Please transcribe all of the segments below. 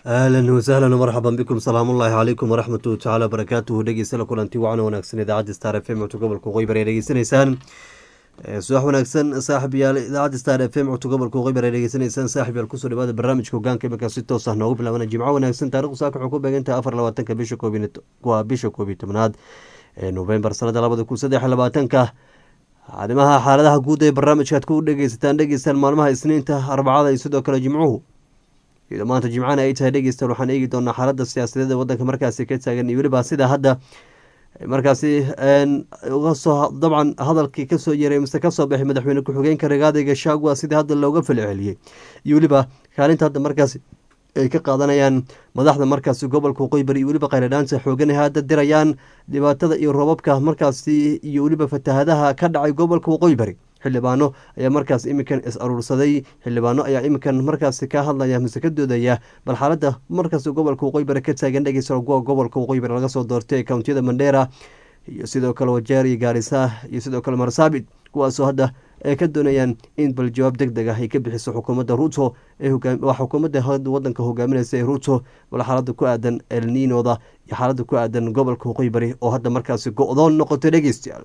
ahlan wasahlan marxaban bikum salaamu ullaahi calaykum waraxmatu tacala barakaatuhu dhegeysala kulanti wacan wanaagsan idaacadda star f m codka gobolka qoybar ee dhegeysanaysaan subax wanaagsan saaxib yaal idaacadda star f m codka gobolka qoybar ee dhegeysanaysaan saaxib yaal kusoo dhawaada barnaamijka hogaanka iminkaa si toos ah noogu bilaabana jimco wanaagsan taarikhdu saaka waxay ku beegantahay afar labaatanka bisha waa bisha koob iyo tobnaad ee novembar sanada labada kun saddex iyo labaatanka arrimaha xaaladaha guud ee barnaamijkaad ku dhegeysataan dhegeystaan maalmaha isniinta arbacada iyo sidoo kale jimcuhu iyadoo maanta jimcana ay tahay dhegeystaan waxaan eegi doonaa xaalada siyaasadeed ee wadanka markaasi ka taagan iyo weliba sida hadda markaasi ugasoo dabcan hadalkii kasoo yeray mise kasoo baxay madaxweyne ku-xigeenka rigaada gashagua sidii hadda looga falceliyey iyo weliba kaalinta hadda markaasi ay ka qaadanayaan madaxda markaasi gobolka qoybari iyo weliba khayradhaanta xoogan ay hadda dirayaan dhibaatada iyo roobabka markaasi iyo weliba fatahadaha ka dhacay gobolka waqooybari xildhibaano ayaa markaas iminkan is aruursaday xildhibaano ayaa iminkan markaasi ka hadlaya mise ka doodaya bal xaalada markaas gobolka waqooybari ka taagan dhegeysa gobolka waqooybari laga soo doortay ee kountiyada mandheera iyo sidoo kale wajeer iyo gaarisa iyo sidoo kale marsaabit kuwaasoo hadda ay ka doonayaan in bal jawaab deg deg ah ay ka bixiso xukuumadda ruto waa xukuumadda wadanka hogaaminaysa ee ruto bal xaalada ku aadan elniinoda iyo xaalada ku aadan gobolka waqooybari oo hadda markaasi go-doon noqotay dhegeystayaal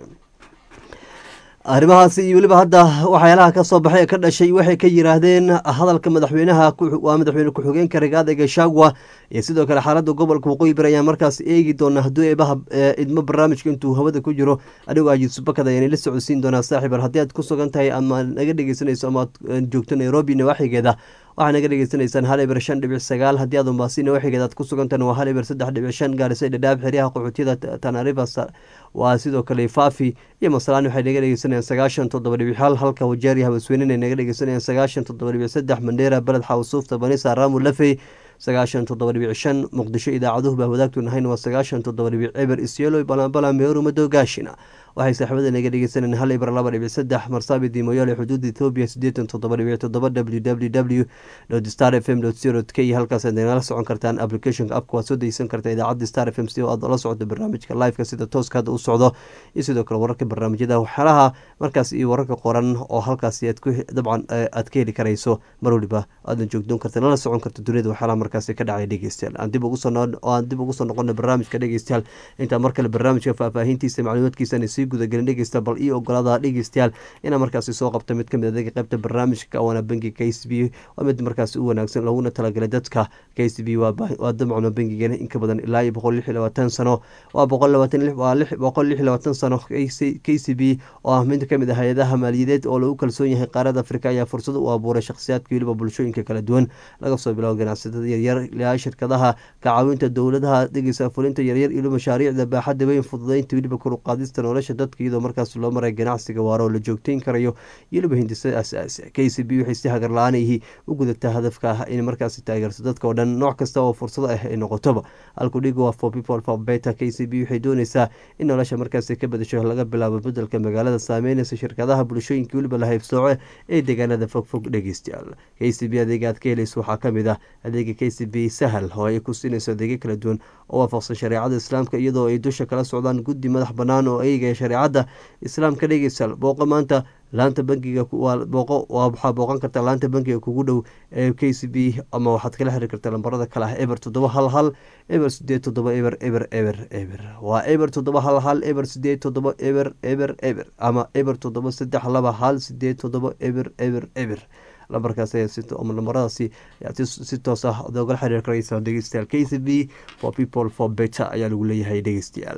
arrimahaasi iyo weliba hadda waxyaalaha kasoo baxay ee ka dhashay waxay ka yiraahdeen hadalka madaxweynaha waa madaxweyne ku-xigeenka rigaada gashagwa iyo sidoo kale xaalada gobolka waqooyi bari ayaan markaas eegi doonaa hadduu eebaha idmo barnaamijka intuu hawada ku jiro adigoo ajiisubakada ayaan la socodsiin doonaa saaxiibar haddii aad ku sugan tahay ama naga dhegeysanayso ama aad joogto nairobi nawaaxigeeda waxaa naga dhegeysanaysaan hal eber shan dhibic sagaal haddii aad umbaasi nawaaxigeeda aad ku sugantahan waa hal eber saddex dhibic shan gaarisa dhadhaab xeryaha qaxootiyada tanariva waa sidoo kale faafi iyo masalaan waxay naga dhegeysanayaan sagaashan toddoba dhibic hal halka wajeeriya habasweynen ay naga dhegeysanayaan sagaashan toddoba dhibic saddex mandheera beled xawsuufta banisa raamu lafey sagaashan toddoba dhibic shan muqdisho idaacaduhu baa wadaagtu nahayn waa sagaashan toddoba dhibic eber isyeeloy balanbala meeru madogaashina waxay saaxiibada naga dhegeysanayeen hal ibr laba dhibic saddex marsaabi dimoyaale xuduudda ethoobiya sideetan toddoba dhibic toddoba w w w star f m co k halkaas aad nagala socon kartaan applicationka apka waad soo degeysan kartaa idaacadda star f m si aad ola socdo barnaamijka liveka sida tooska hadda u socdo iyo sidoo kale wararka barnaamijyada waxyaalaha markaas iyo wararka qoran oo halkaasi aad ku dabcan aad ka heli karayso mar waliba aadan joogdoon karta lala socon karta duniyada waxyaalaha markaasi ka dhacay dhegeystayaal aan dib ugu soo aan dib ugu soo noqona barnaamijka dhegeystayaal intaa mar kale barnaamijka faahfaahintiisa macluumaadkiisa sii gudagelin dhegeysta bal ii ogolaada dhegeystayaal inaa markaasi soo qabta mid kamid adeega qeybta barnaamijka waana bangi k c b waa mid markaasi u wanaagsan looguna talagalay dadka k c b waa damcuna bangigeena inka badan ilaa iyo boqol lix iyo labaatan sano waa boqol labaatan waa boqol lix iyo labaatan sano k c b oo ah mid kamid ah hay-adaha maaliyadeed oo lagu kalsoon yahay qaarada afrika ayaa fursad u abuuray shakhsiyaadka weliba bulshooyinka kala duwan laga soo bilaabo ganacsatada yaryar ilaa shirkadaha kacaawinta dowladaha dhegeysa fulinta yaryar iyo mashaariicda baaxadda weyn fududeynta weliba koruqaadista nolosha dadka iyadoo markaas loo maray ganacsiga waaro oo la joogteyn karayo iyo weliba hindisada asaasi k c b waxay si hagar la-aanayhi u gudataa hadafka ah in markaasi taageerto dadka oo dhan nooc kasta oo fursado ah ay noqotoba alkudhiga waa for people for beta k c b waxay dooneysaa in nolosha markaasi ka badasho laga bilaabo bedelka magaalada saameyneysa shirkadaha bulshooyinka weliba la haybsooce ee deegaanada fogfog dhegeystayaal k c b adeega aad ka helayso waxaa kamid ah adeega k c b sahal oo ay ku siinayso adeegyo kala duwan oo waafaqsan shareecada islaamka iyadoo ay dusha kala socdaan guddi madax banaan oo eegaya shareecada islaamka dhegeystayaal booqo maanta laanta bankiga booqo waxaa booqan kartaa laanta bankiga kugu dhow ee k c b ama waxaad kala xiriir kartaa lambarada kale ah eber toddoba hal hal eber sideed toddoba eber eber eber eber waa eber toddoba hal hal eber sideed toddoba eber eber eber ama eber toddoba saddex laba hal sideed toddoba eber eber eber lambarkaas ama lambaradaasi ayaad si toos ah oogala xiriir karaysaa dhegeystayaal k c b for people for better ayaa lagu leeyahay dhegeystayaal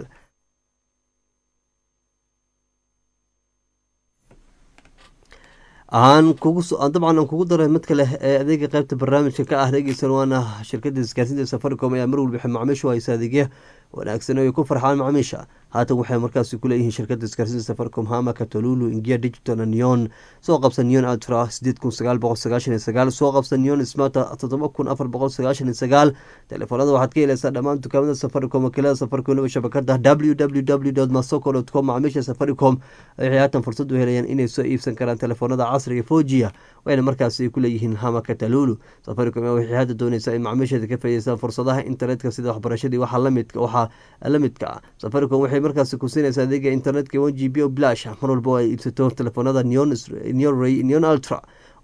aan kugu dabcan aan kugu daray mid kale ee adeega qeybta barnaamijka ka ah dhegeysan waana shirkada isgaarsinta safaricom ayaa mar walba macaamiishu haysa adeegya wanaagsan ay ku farxaan macaamiisha haatan waxay markaasi kuleeyihiin shirkada isgaarsinta safaricom hama katolulu ingia digital neon soo qabsa neon ultra sideed kun sagaal boqol sagaashan iyo sagaal soo qabsa neon smart toddoba kun afar boqol sagaashan iyo sagaal telefoonada waxaad ka helaysaa dhammaan dukaamada safaricom wakiilada safaricom waliba shabakada w w w masoko com macaamiisha safaricom waxay haatan fursad u helayaan inay soo iibsan karaan telefoonada casriga fojiya wayna markaasi kuleeyihiin hama katalulu safaricom waxay hadda dooneysaa in macaamiisheeda ka faa'ideystaan fursadaha internetka sida waxbarashadii waxaa lamidka waxaa la midka ah safaricom waxay markaasi ku siinaysaa adeega internetka one g b o blash mar walba oo ay iibsato telefoonada neon neon ultra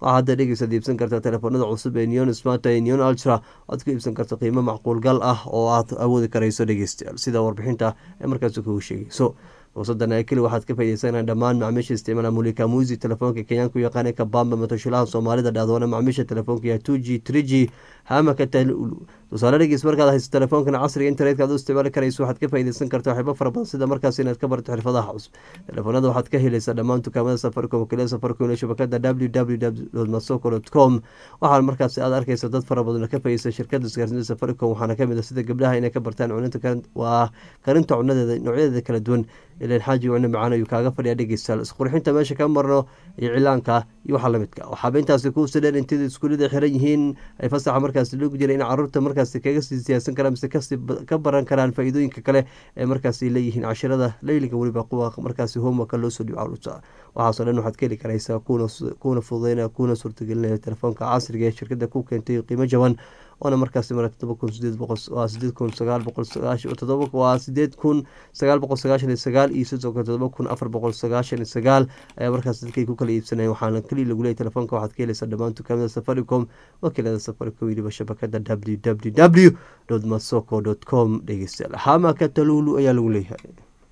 waxaa hadda dhegeysaad iibsan kartaa telefoonada cusub ee neon smart ee neon ultra aad ku iibsan karto qiimo macquulgal ah oo aad awoodi karayso dhegeystayaal sida warbixinta ee markaas kugu sheegayso fursadan ee keli waxaad ka faaideysanaa dhammaan macmiisha isticmaala mulika musi telefoonka kenyaanku yaqaana kabamba matoshilaha soomaalida dhahdoona macmiisha telefoonka ya two g three g hamaka talulu tusaale dhegeys markaad hayso telefoonkan casriga internetka aad u isticmaali karayso waxaad ka faaideysan karta waxyaabo fara badan sida markaas inaad ka barto xirfadaha cusub telefoonada waxaad ka helaysaa dhammaan dukaamada safaricom wakiilada safaricom iyo shabakada w w w masoko com waxaa markaas aad arkaysa dad fara badan ka faaideysa shirkada isgaarsiinta safaricom waxaana kamid ah sida gabdhaha inay ka bartaan cuninta waa karinta cunadeeda noocyadeeda kala duwan ilan xaaji cune macaan ayuu kaaga fadhiya dhegeystayaal isqurxinta meesha ka marno iyo cilaanka iyo waxa lamidka waxaaba intaasi kuusi dheer intida iskuullada xiran yihiin ay fasaxa markaasi loogu jira in caruurta markaasi kaga sii siyaasan karaan mise kasii ka baran karaan faa-iidooyinka kale ee markaasi leeyihiin cashirada leyliga weliba kuwa markaasi homeworka loo soo dhibo caruurta waxaasoo dhan waxaad ka heli karaysaa kuuna fududeynaya kuuna suurtagelinaya telefoonka casriga ee shirkada ku keentay qiimo jaban oona markaasi mara todoba kun sideed boqol waa sideed kun sagaal boqol sagaashan todoba waa sideed kun sagaal boqol sagaashan iyo sagaal iyo sidoo kale todoba kun afar boqol sagaashan iyo sagaal ayaa markaas dadkay ku kala iibsanayeen waxaana keliya lagu leeyay telefoonka waxaad ka helaysaa dhammaan dukaamada safaricom wakiilada safaricom weliba shabakada w w w dot masoko dot com dhegeystayaal hamaka talulu ayaa lagu leeyahay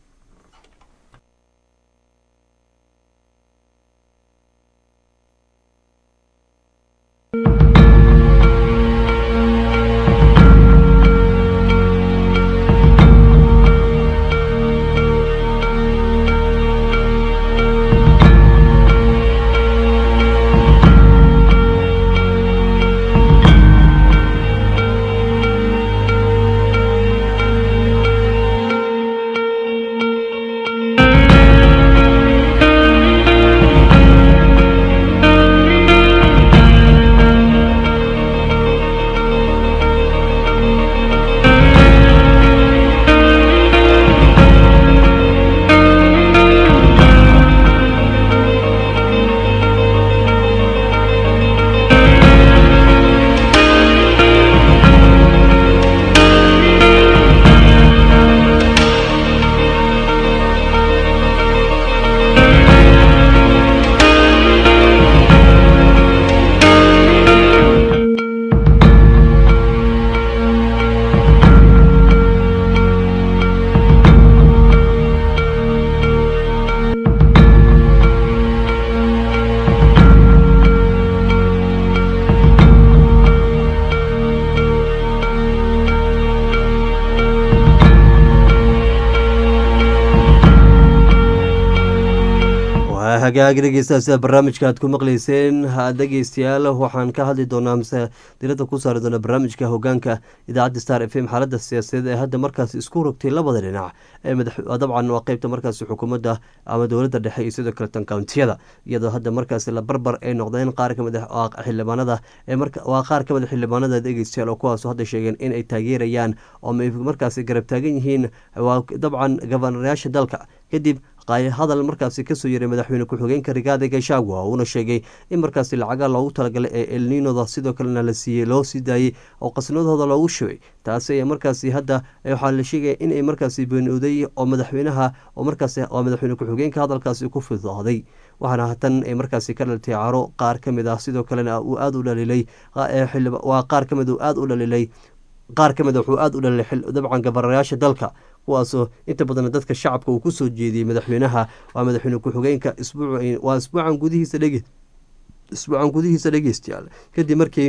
hagaag dhegeystayaal sida barnaamijka aad ku maqleyseen dhegeystayaal waxaan ka hadli doonaa mise diradda ku saari doonaa barnaamijka hogaanka idaacadda star f m xaaladda siyaasadeed ee hadda markaas isku rogtay labada dhinac ee dabcan waa qeybta markaas xukuumadda ama dowladda dhexe iyo sidoo kale tan kountiyada iyadoo hadda markaas la barbar ay noqdeen qaar kamid ah xildhibaanada waa qaar kamid a xildhibaanada dhegeystayaal oo kuwaas hadda sheegeen in ay taageerayaan oo markaas garab taagan yihiin waa dabcan gabanayaasha dalka kadib hadal markaasi kasoo yaray madaxweyne ku-xigeenka rigaada gashagwa uuna sheegay in markaasi lacaga loogu talagalay ee elninoda sidoo kalena la siiyey loo sii daayey oo qasnadooda loogu shubay taasi ayaa markaasi hadda waxaa la sheegaya inay markaasi beenooday oo madaxweynaha oo markaas waa madaxweyne ku-xigeenka hadalkaasi ku fidooday waxaana hatan ay markaasi ka dhaltay caro qaar ka mid ah sidoo kalena uu aada u dhalilay waa qaar ka mid uu aada u dhalilay qaar ka mid wuxuu aada u dhalilay dabcan gabarayaasha dalka kuwaasoo inta badan dadka shacabka uu kusoo jeediyey madaxweynaha waa madaxweyne ku-xigeenka waa isbuucan gudihiisa dhege isbuucan gudihiisa dhegeystayaal kadib markii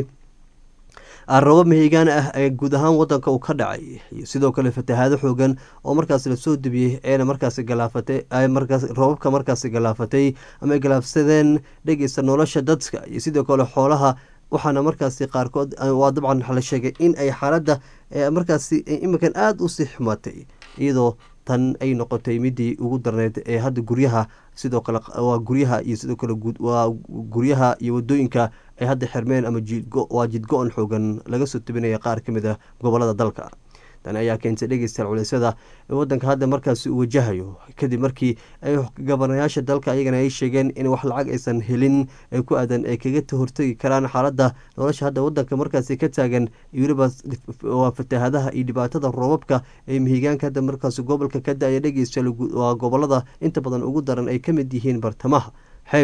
robo mahigaan ah ee guud ahaan wadanka uu ka dhacay iyo sidoo kale fatahaado xoogan oo markaas lasoo debiyey eena markaasi galaafatay markaas roobabka markaasi galaafatay ama ay galaafsadeen dhegeysta nolosha dadka iyo sidoo kale xoolaha waxaana markaasi qaarkood waa dabcan la sheegay in ay xaaladda markaasi iminkan aada usii xumaatay iyadoo tan ay noqotay midii ugu darneyd ee hadda guryaha sidoo kale waa guryaha iyo sidoo kale waa guryaha iyo wadooyinka ay hadda xirmeen ama waa jidgo-on xoogan laga soo tebinaya qaar ka mid a gobolada dalka tan ayaa keentay dhegeystayaal culeysyada wadanka hadda markaasi uu wajahayo kadib markii ay gabanayaasha dalka ayagana ay sheegeen in wax lacag aysan helin ee ku aadan ay kaga hortegi karaan xaaladda nolosha hadda wadanka markaasi ka taagan iyo weliba waa fatahaadaha iyo dhibaatada roobabka ee mihigaanka hadda markaasi gobolka ka da-aya dhegeystayaal waa gobolada inta badan ugu daran ay ka mid yihiin bartamaha xeybta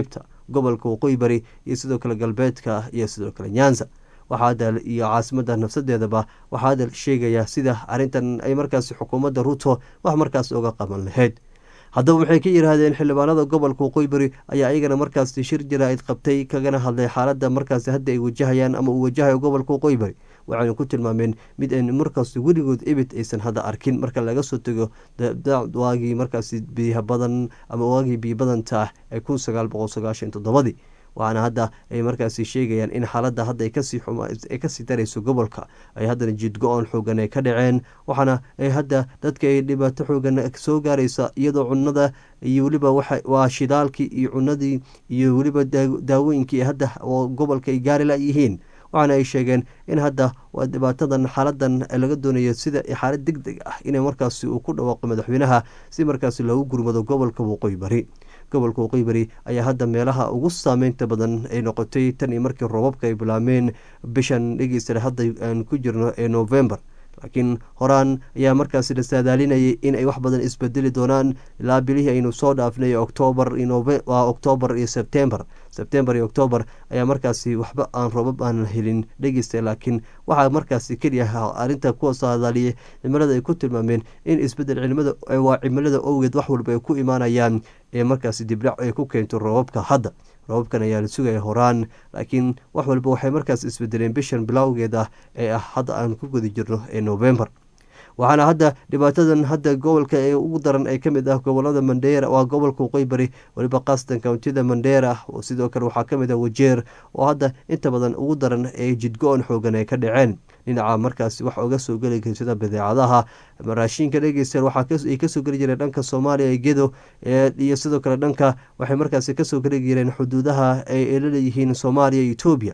gobolka waqooyi bari iyo sidoo kale galbeedka iyo sidoo kale nyanza waxaada iyo caasimada nafsadeedaba waxaa hadal sheegaya sida arrintan ay markaasi xukuumadda ruto wax markaas uga qaban lahayd haddaba waxay ka yidhaahdeen xildhibaanada gobolka waqooyi bari ayaa iyagana markaasi shir jaraa'id qabtay kagana hadlay xaaladda markaasi hadda ay wajahayaan ama uu wajahayo gobolka waqooyi bari waxayna ku tilmaameen mid an markaasi weligood ebid aysan hadda arkin marka laga soo tego waagii markaasi biyaha badan ama waagii biyo badanta ah ee kun sagaal boqol sagaashan toddobadii waxaana hadda ay markaasi sheegayaan in xaaladda hadda ay kasii darayso gobolka ay haddana jidgo-on xoogan ay ka dhaceen waxaana ay hadda dadka ay dhibaato xoogan soo gaaraysa iyadoo cunada iyo weliba waa shidaalkii iyo cunadii iyo weliba daawooyinkii hadda oo gobolka ay gaari layihiin waxaana ay sheegeen in hadda waa dhibaatadan xaaladan laga doonayo sida xaalad deg deg ah inay markaasi uu ku dhawaaqo madaxweynaha si markaasi loogu gurmado gobolka waqooyi bari gobolka waqooyi bari ayaa hadda meelaha ugu saameynta badan ay noqotay tan iyo markii roobabka ay bilaameen bishan dhegeysta hadda aan ku jirno ee november laakiin horaan ayaa markaasi la saadaalinayay in ay wax badan isbedeli doonaan ilaa bilihii aynu soo dhaafnay octoobar waa octoobar iyo sebtembar sebtembar iyo octoobar ayaa markaasi waxba aan roobab aan helin dhegeysta laakiin waxaa markaasi keliya arrinta kuwa saadaaliyay cimilada ay ku tilmaameen in isbedel cimilada waa cimilada owgeed wax walba ay ku imaanayaan ee markaasi dibdhac ay ku keento roobabka hadda roobabkan ayaa la sugaya horaan laakiin wax walba waxay markaas isbedeleen bishan bilowgeed ah ee ah hadda aan ku guda jirno ee november waxaana hadda dhibaatadan hadda gobolka ee ugu daran ee kamid ah gobolada mandheera waa gobolka waqooyi bari weliba qastan kountida mandheera sidoo kale waxaa kamid ah wajeer oo hadda inta badan ugu daran ee jidgo-on xoogan ay ka dhaceen dhinaca markaasi wax oga soo geli kara sida badeecadaha raashinka dhegeysta waxaay kasoo geli jireen dhanka soomaaliya ee gedo iyo sidoo kale dhanka waxay markaasi kasoo geli jireen xuduudaha ay laleeyihiin soomaaliya iyo etoobiya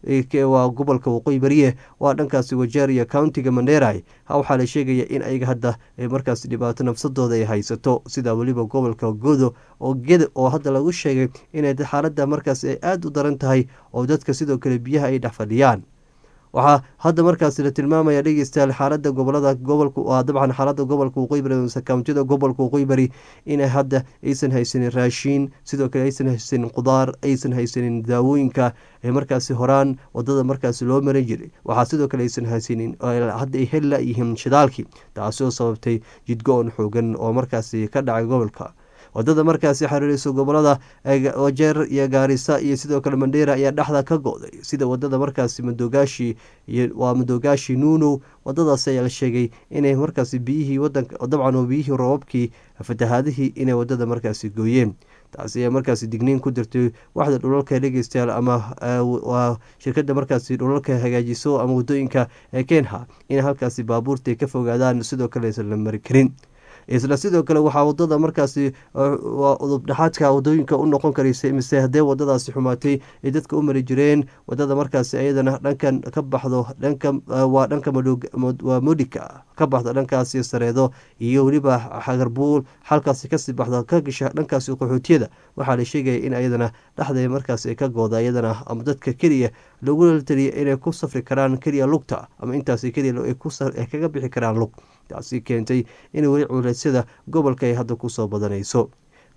waa gobolka waqooyi bariye waa dhankaasi wajeer iyo countiga mandheray waxaa la sheegaya in ayaga hadda markaas dhibaato nafsadooda ay haysato sida weliba gobolka godo oo geda oo hadda lagu sheegay inay xaalada markaas ay aada u daran tahay oo dadka sidoo kale biyaha ay dhex fadhiyaan waxaa hadda markaasi la tilmaamaya dhegeystayaal xaalada gobolada gobolka waa dabcan xaalada gobolka waqooyi bari mase kountida gobolka waqooyi bari inay hadda aysan haysanin raashiin sidoo kale aysan haysanin qudaar aysan haysanin daawooyinka ee markaasi horaan wadada markaasi loo maran jiray waxaa sidoo kale aysan haysanin hadda ay heli layihiin shidaalkii taasoo sababtay jidgo-on xoogan oo markaasi ka dhacay gobolka wadada markaasi xiriireyso gobolada wajeer iyo gaarisa iyo sidoo kale mandheera ayaa dhexda ka go-day sida wadada markaasi madogaashi waa madogaashi nuunow wadadaas ayaa la sheegay inay markaasi biyihii wadanka dabcan oo biyihii roobabkii fatahaadihii inay wadada markaasi gooyeen taasi ayaa markaasi digniin ku dirtay waxda dhulalka dhegeystayaal ama waa shirkada markaasi dhulalka hagaajiso ama wadooyinka ee keenha in halkaasi baabuurta ka fogaadaan sidoo kale aysan la mari karin isla sidoo kale waxaa wadada markaasi udubdhexaadka wadooyinka u noqon karaysa mise haddee wadadaasi xumaatay ay dadka u mari jireen wadada markaasi ayadana dhankan ka baxdo dhanka waa dhanka waa modika ka baxdo dhankaasi sareedo iyo weliba xagarbuul halkaasi kasii baxdo ka gasha dhankaasi qaxootiyada waxaa la sheegaya in ayadana dhexda markaasi ka gooda iyadana ama dadka keliya lagula taliya inay ku safri karaan keliya lugta ama intaasi keliya ay kaga bixi karaan lug taasi keentay in weli culeysyada gobolka ay hadda kusoo badanayso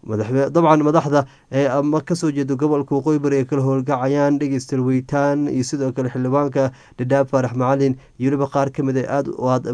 dabcan madaxda ama kasoo jeeda gobolka waqooyi bari ay kala howlgacayaan dhegeystal weytaan iyo sidoo kale xildhibaanka dhadhaab faarax macalin iyo weliba qaar kamid a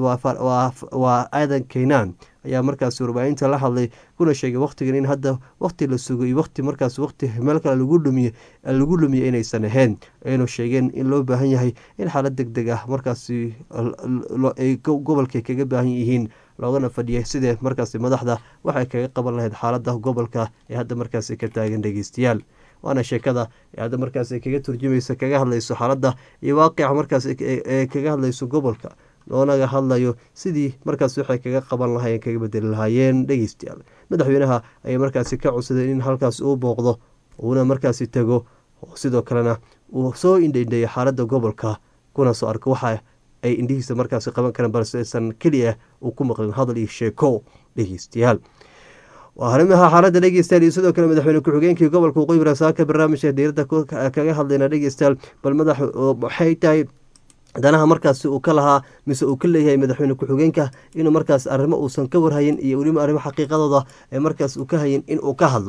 waa aadan keynaan ayaa markaasi warbaahinta la hadlay kuna sheegay wakhtigan in hadda wakhti la sugo iyo wati markaas wati meel kale lagu lumiye lagu lumiye inaysan ahayn aynu sheegeen in loo baahan yahay in xaalad deg deg ah markaasi ay gobolka kaga baahan yihiin loogana fadhiyay sidee markaasi madaxda waxay kaga qaban lahayd xaalada gobolka ee hadda markaasi ka taagan dhegeystayaal waana sheekada ee hadda markaas kaga turjumaysa kaga hadlayso xaaladda iyo waaqica markaas ee kaga hadlayso gobolka loonaga hadlayo sidii markaas waxay kaga qaban lahaayeen kaga bedeli lahaayeen dhegeystayaal madaxweynaha ayay markaasi ka codsadeen in halkaas uu booqdo uuna markaasi tago sidoo kalena uu soo indhaindheeyo xaaladda gobolka kuna soo arko waxa ay indhihiisa markaasi qaban kareen balse aysan keliya uu ku maqlin hadal iyo sheeko dhegeystayaal waa arrimaha xaaladda dhegeystayaal iyo sidoo kale madaxweyne ku-xigeenkii gobolka waqooyi barasaaka barnaamijka diiradda kaga hadlayna dhegeystayaal bal madax maxay tahay danaha markaasi uu ka lahaa mise uu ka leeyahay madaxweyne ku-xigeenka inuu markaas arrimo uusan ka warhayin iyo weliba arrimo xaqiiqadooda ee markaas uu ka hayin in uu ka hadlo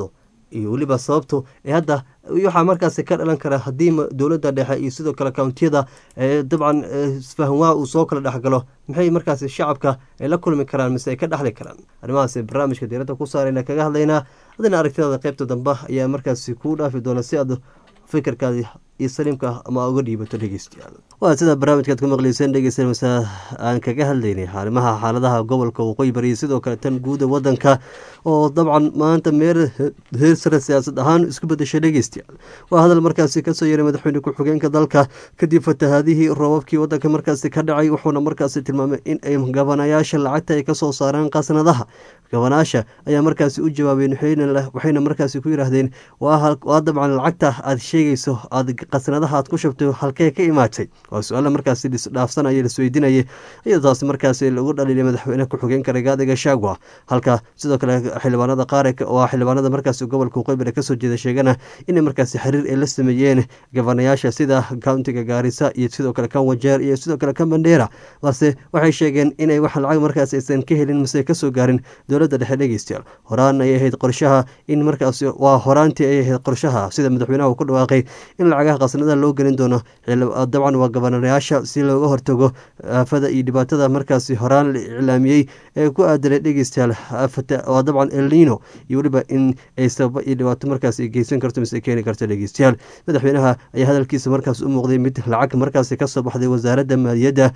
iyo weliba sababtu ee hadda waxaa markaasi ka dhalan kara haddii dowladda dhexe iyo sidoo kale kountiyada dabcan isfahanwaa uu soo kala dhexgalo maxay markaasi shacabka ay la kulmi karaan mise ay ka dhexli karaan arrimahaasi barnaamijka diiradda ku saarayna kaga hadlaynaa haddana aragtidaada qaybta dambe ayaa markaasi kuu dhaafi doona si aad fikirkaadi iyo saliimka ama uga dhiibato dhegeystayaal waa sida barnaamijkaad ku maqleyseen dhegeysta mase aan kaga hadlaynay arrimaha xaaladaha gobolka waqooyi bari sidoo kale tan guuda wadanka oo dabcan maanta meer heer sare siyaasad ahaan isku bedeshay dhegeystayaal waa hadal markaasi kasoo yeeray madaxweyne ku-xigeenka dalka kadib fatahaadihii roobabkii wadanka markaasi ka dhacay wuxuuna markaasi tilmaamay in ay gabanayaasha lacagta ay kasoo saaraan qasnadaha gabanaasha ayaa markaasi u jawaabeen waxayna markaasi ku yidhaahdeen waa dabcan lacagta aad sheegayso aad qasnadaha aad ku shabtay halkee ka imaatay waa su-aala markaasi dhaafsanaya lasweydiinayay iyadoo taasi markaasi lagu dhaliilay madaxweyne ku-xigeenka ragaadiga shaagwa halka sidoo kale xildhibaanada qaar waa xildhibaanada markaasi gobolka waqooyi kasoo jeeda sheegana inay markaasi xiriir ay la sameeyeen gabanayaasha sida countiga gaarisa iyo sidoo kale kan wajeer iyo sidoo kale kan bandheera balse waxay sheegeen inay wax lacag markaas aysan ka helin mise kasoo gaarin dowladda dhexe dhegeystayaal horaan ay ahayd qorshaha in markaasi waa horaantii ay ahayd qorshaha sida madaxweynaha uu ku dhawaaqay in lacagaha qasnada loo gelin doono dabcan waa gabanayaasha si looga hortago aafada iyo dhibaatada markaasi horaan la iclaamiyey ee ku aadanay dhegeystayaal waa dabcan elnino iyo weliba in ay sababa iyo dhibaato markaas ay geysan karto mise keeni karto dhegeystayaal madaxweynaha ayaa hadalkiisa markaas u muuqday mid lacag markaasi kasoo baxday wasaaradda maaliyadda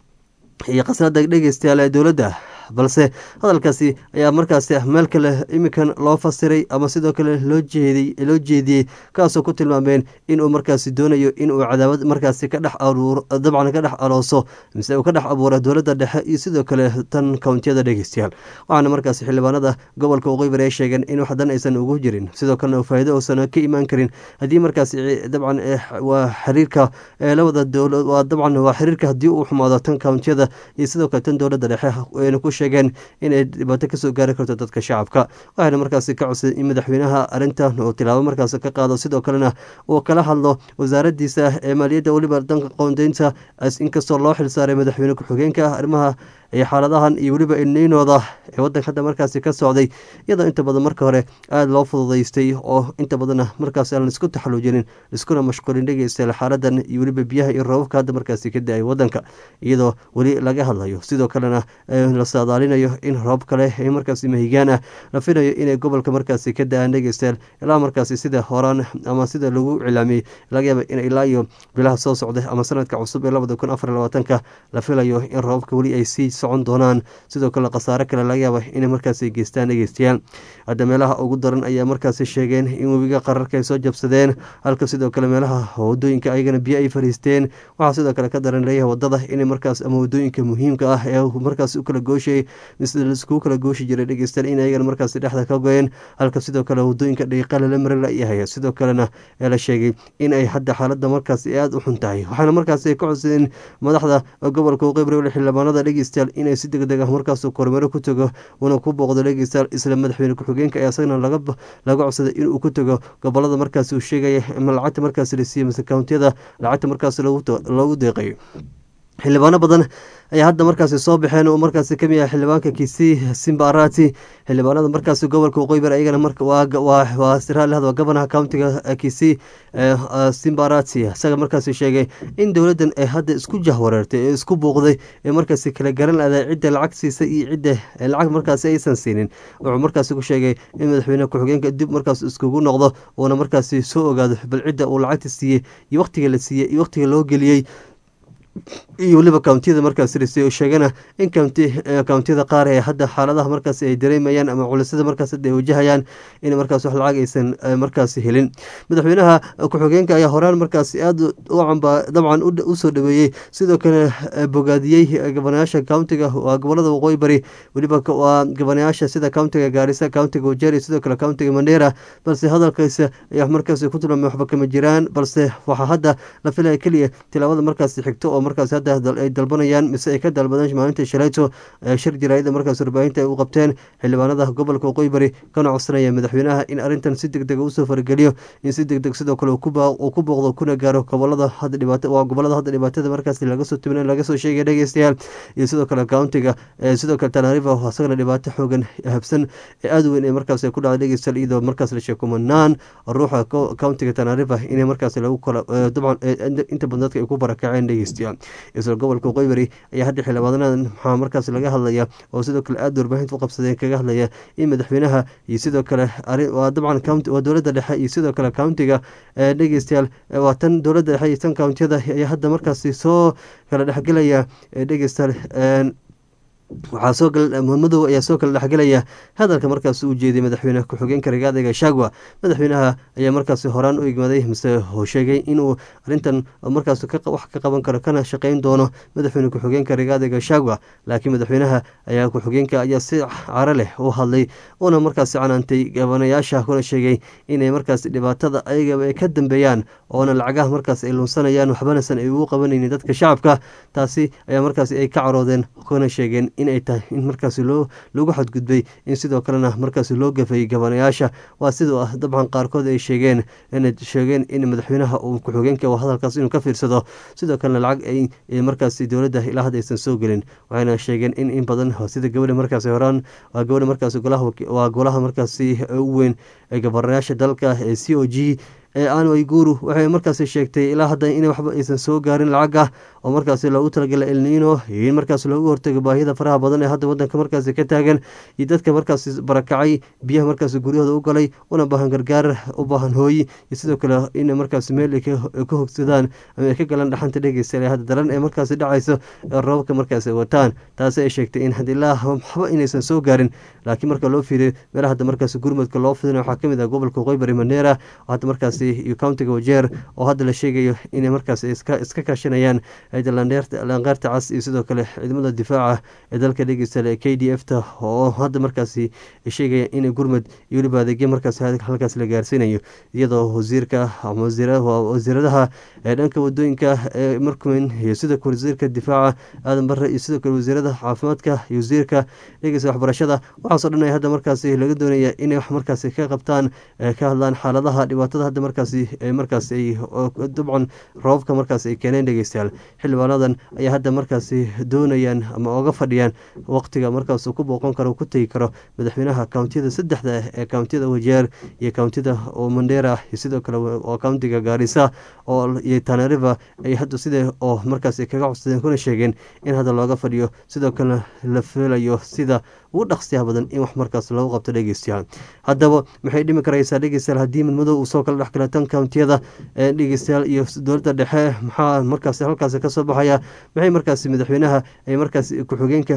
iyo qasnada dhegeystayaal ee dowladda balse hadalkaasi ayaa markaasi meel kale iminkan loo fasiray ama sidoo kale loo jeeday loo jeediyey kaasoo ku tilmaameen inuu markaasi doonayo inuu cadaawad markaasi ka dhex aruuro dabcan ka dhex alooso mise uu ka dhex abuuro dowladda dhexe iyo sidoo kale tan kountiyada dhegeystayaal waxaana markaasi xildhibaanada gobolka waqooyi bari ay sheegeen in waxdan aysan ugu jirin sidoo kalena faa'iido uusan ka imaan karin haddii markaasi dabcan waa xiriirka labada dowlad waa dabcan waa xiriirka haddii uu xumaado tan kountiyada iyo sidoo kale tan dowladda dhexe ayna ku sheegeen inay dhibaato kasoo gaari karto dadka shacabka waxayna markaasi ka codsaday in madaxweynaha arrintan uu tilaabo markaas ka qaado sidoo kalena uu kala hadlo wasaaradiisa ee maaliyadda weliba danka qoondeynta inkastoo loo xilsaaray madaxweyne ku-xigeenka arrimaha iyo xaaladahan iyo weliba ilniinooda ee wadanka hadda markaasi ka socday iyadoo inta badan marka hore aada loo fududaystay oo inta badanna markaas aan laisku taxaluujinin liskuna mashquulin dhegeysta xaaladan iyo weliba biyaha iyo roobabka hadda markaasi ka da-ay wadanka iyadoo weli laga hadlayo sidoo kalena la saadaalinayo in roob kale ee markaasi mahigaan ah la filayo inay gobolka markaasi ka da-aan dhegeystayaal ilaa markaasi sida horaan ama sida lagu cilaamiyey laga yaaba in ilaa iyo bilaha soo socda ama sanadka cusub ee labada kun afar labaatanka la filayo in roobabka weli ay sii socon doonaan sidoo kale khasaare kale laga yaaba inay markaasi geystaan dhegeystayaal hadda meelaha ugu daran ayaa markaasi sheegeen in webiga qararka ay soo jabsadeen halka sidoo kale meelaha wadooyinka ayagana biyo ay fariisteen waxaa sidoo kale ka daran leeyahay wadada inay markaas ama wadooyinka muhiimka ah ee markaas u kala gooshay mise laiskugu kala gooshi jiray dhegeystayaal in ayagana markaasi dhexda ka goyeen halka sidoo kale wadooyinka dhiiqa lala mari layahay sidoo kalena ee la sheegay in ay hadda xaalada markaasi aada u xun tahay waxaana markaasi ka codsadeen madaxda gobolka waqooyi xildhibaanada dhegeystayaal inay si deg deg ah markaas kormeero ku tago una ku booqdo dhegeystayaal isla madaxweyne ku-xigeenka ee asagana laga codsaday inuu ku tago gobolada markaas uu sheegaya ama lacagta markaas la siiyey mise kountiyada lacagta markaas loogu deeqayo xildhibaano badan ayaa hadda markaasi soo baxeen oo markaasi kamid ah xildhibaanka kisii simbarati xildhibaanada markaasi gobolka waqooyi bari ayagana waa siraalihad waa gobanaha countiga kisii simbarati isaga markaasi sheegay in dowladdan ay hadda isku jahwareertay ee isku buuqday ee markaasi kala garan laday cidda lacag siisa iyo cidda lacag markaasi aysan siinin wuxuu markaasi ku sheegay in madaxweyne ku-xigeenka dib markaas iskugu noqdo uuna markaasi soo ogaado bal cidda uu lacagta siiyey iyo waqtiga la siiyey iyo waqtiga loo geliyey iyo weliba kountiyada markaas risay oo sheegana in kountiyada qaar ee hadda xaaladaha markaas ay dareemayaan ama culisyada markaas hadda ay wajahayaan in markaas wax lacag aysan markaasi helin madaxweynaha ku-xigeenka ayaa horaan markaasi aada u camba dabcan usoo dhaweeyey sidoo kale bogaadiyey gabanayaasha countiga waa gobolada waqooyi bari weliba waa gabanayaasha sida countiga gaarisa countiga wajeri sidoo kale countiga mandera balse hadalkiisa ayaa markaasi ku tilmaamay waxba kama jiraan balse waxaa hadda la filaya keliya tilaabada markaasi xigto oo markaas hadda hadda ay dalbanayaan mise ay ka dalbadeen maalinta shalayto shir jaraayada markaas warbaahinta ay u qabteen xildhibaanada gobolka waqooyi bari kana codsanaya madaxweynaha in arrintan si deg dega usoo farageliyo in si deg deg sidoo kale uu ku booqdo kuna gaaro gobolada hadda dhibaato waa gobolada hadda dhibaatada markaas laga soo tibin laga soo sheegay dhegeystayaal iyo sidoo kale countiga sidoo kale tanarifa isagana dhibaato xoogan habsan ee aada weyn ee markaas ku dhacday dhegeystayaal iyadoo markaas la sheeko manaan ruuxa countiga tanarifa inay markaas lagu kala dabcan inta badan dadka ay ku barakaceen dhegeystayaal isla gobolka waqooyi bari ayaa hadda xildhibaanadan maxaa markaas laga hadlaya oo sidoo kale aada warbaahinta u qabsadeen kaga hadlaya in madaxweynaha iyo sidoo kale waa dabcan county waa dowladda dhexe iyo sidoo kale countiga dhegeystayaal waa tan dowladda dhexe iyo tan countiyada ayaa hadda markaasi soo kala dhexgelaya dhegeystayaal waxaa soo madow ayaa soo kala dhexgelaya hadalka markaas uu jeeday madaxweyne ku-xigeenka rigaada gashagwa madaxweynaha ayaa markaasi horaan u igmaday mise sheegay inuu arintan markaas wax ka qaban karo kana shaqeyn doono madaxweyne ku-xigeenka rigaada gashagwa laakiin madaxweynaha ayaa ku-xigeenka ayaa si caro leh u hadlay uuna markaasi canaantay gabanayaasha kuna sheegay inay markaas dhibaatada ayagaba ay ka dambeeyaan oona lacagaha markaas ay lunsanayaan waxbanasan ay ugu qabanaynin dadka shacabka taasi ayaa markaasi ay ka caroodeen kuna sheegeen inay tahay in markaasi loo lagu xadgudbay in sidoo kalena markaasi loo gafayay gabanayaasha waa sidoo ah dabcan qaarkood ay sheegeen inay sheegeen in madaxweynaha uu ku-xigeenka hadalkaas inuu ka fiirsado sidoo kalena lacag ay markaasi dowladda ilaa hadda aysan soo gelin waxayna sheegeen in in badan sida gabadha markaasi horaan waa gabadha markaasi waa golaha markaasi u weyn ee gabanayaasha dalka ee c o g ee anway guru waxay markaasi sheegtay ilaa hadda in waxba aysan soo gaarin lacag ah oo markaasi loogu talagalay elniino iyo in markaas loogu hortago baahida faraha badan ee hadda wadanka markaasi ka taagan iyo dadka markaasi barakacay biyaha markaasi guryahooda u galay una baahan gargaar u baahan hooyi iyo sidoo kale in markaasi meel ay ka hogsadaan ama ay ka galaan dhaxanta dhegeysta ee hadda daran ee markaasi dhacayso ee roobabka markaasi wataan taasi ay sheegtay in had ilaa waxba inaysan soo gaarin laakiin marka loo fiiriyo meelaha hadda markaasi gurmadka loo fidina waxaa kamid ah gobolka waqooyi bari maneera oo hadda markaasi iyo countiga wajeer oo hadda la sheegayo inay markaas iska kaashanayaan lanqeerta cas iyo sidoo kale ciidamada difaaca ee dalka dhegeysta ee k d f ta oo hadda markaasi sheegaya in gurmad iyo weliba adeegyo markaas halkaas la gaarsiinayo iyadoo wasiirka wasiiradaha ee dhanka wadooyinka ee markumen iyo sidoo kale wasiirka difaaca aadan bare iyo sidoo kale wasiirada caafimaadka iyo wasiirka dhegeysta waxbarashada waxaasoo dhan ay hadda markaasi laga doonaya inay wax markaasi ka qabtaan ka hadlaan xaaladaha dhibaatada hadda markaasi markaas ay dabcan roobabka markaas ay keeneen dhegeystayaal xildhibaanadan ayaa hadda markaasi doonayaan ama oga fadhiyaan waqtiga markaas ku booqan karo ku tegi karo madaxweynaha kountiyada saddexda ee kountiyada wajeer iyo kountiyada oo mandera iyo sidoo kale oo countiga gaarisa oo iyo tanariva ay hadda sida oo markaas kaga codsadeen kuna sheegeen in hadda looga fadhiyo sidoo kalena la filayo sida ugu dhaqsiyaha badan in wax markaas lagu qabto dhegeystayaal haddaba maxay dhimi karaysaa dhegeystayaal haddii midmadow uu soo kala dhex gala tan countiyada ee dhegeystayaal iyo dowladda dhexe maxaa markaas halkaasi kasoo baxaya maxay markaasi madaxweynaha ay markaas ku-xigeenka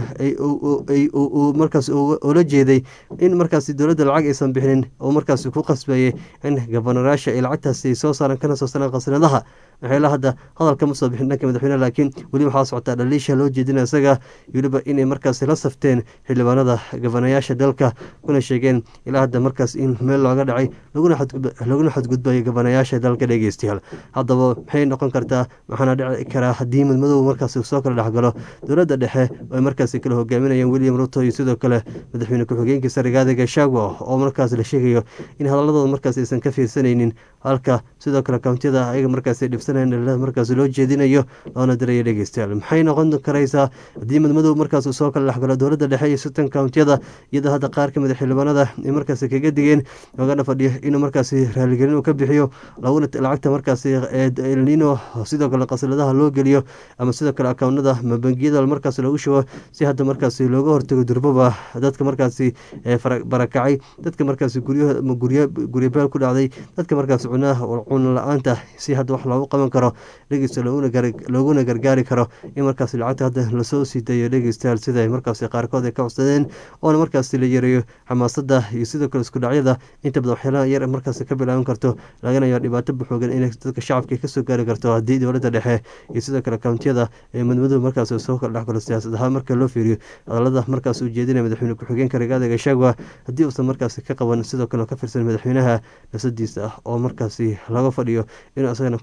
markaas ula jeeday in markaasi dowladda lacag aysan bixinin oo markaasi ku qasbayay in gabanayaasha ay lacagtaasi soo saaran kana soo saaraan khasnadaha maxayla hadda hadalka ma soo bixin dhanka madaxweyneha laakiin weli waxaa socotaa dhaliisha loo jeedina isaga weliba inay markaasi la safteen xildhibaanada gabanayaasha dalka kuna sheegeen ilaa hadda markaas in meel looga dhacay laguna xadgudbayo gabanayaasha dalka dhegeystayaal haddaba maxay noqon kartaa maxaana dhici karaa haddii midmadow markaasi soo kala dhexgalo dowladda dhexe ay markaasi kala hogaaminayaan william ruto iyo sidoo kale madaxweyne ku-xigeenkiisa rigaada gashagwa oo markaas la sheegayo in hadaladooda markaas aysan ka fiirsanaynin halka sidoo kale kountiyada ayaga markaas dhibsanayn markaas loo jeedinayo loona dirayo dhegeystayaal maxay noqon karaysaa haddii midmadow markaas soo kala dhexgalo dowladda dhexe iyo sitan kountiyada iyadoo hadda qaar kamid a xildhibaanada ay markaas kaga digeen loogana fadhiyo inuu markaasi raaligelin uu ka bixiyo laguna lacagta markaasi elnino sidoo kale qasladaha loo geliyo ama sidoo kale akawnada ma bangiyada markaas loogu shubo si hadda markaasi looga hortago durbaba dadka markaasi barakacay dadka markaasi guryabeel ku dhacday dadka markaas cuno la-aanta si hadda wax loogu qaban karo dhegeysta looguna gargaari karo in markaas lacagta hadda lasoo sii dayo dhegeystayaal sida markaas qaarkood ay ka codsadeen oona markaas la yareeyo xamaasada iyo sidoo kale isku dhacyada inta badan waxyaalaha yar markaas ka bilaaban karto lagana yaa dhibaato buxoogan inay dadka shacabka kasoo gaari karto haddii dowladda dhexe iyo sidoo kale kountiyada ee madmadow markaas soo kala dhexgalo siyaasad ahaan marka loo fiiriyo hadalada markaas uu jeedinaya madaxweyne ku-xigeenka rigaada gashagwa haddii uusan markaasi ka qaban sidoo kale ka firsan madaxweynaha nafsadiisa ah oo markaasi laga fadhiyo inuu isagana ku booqdo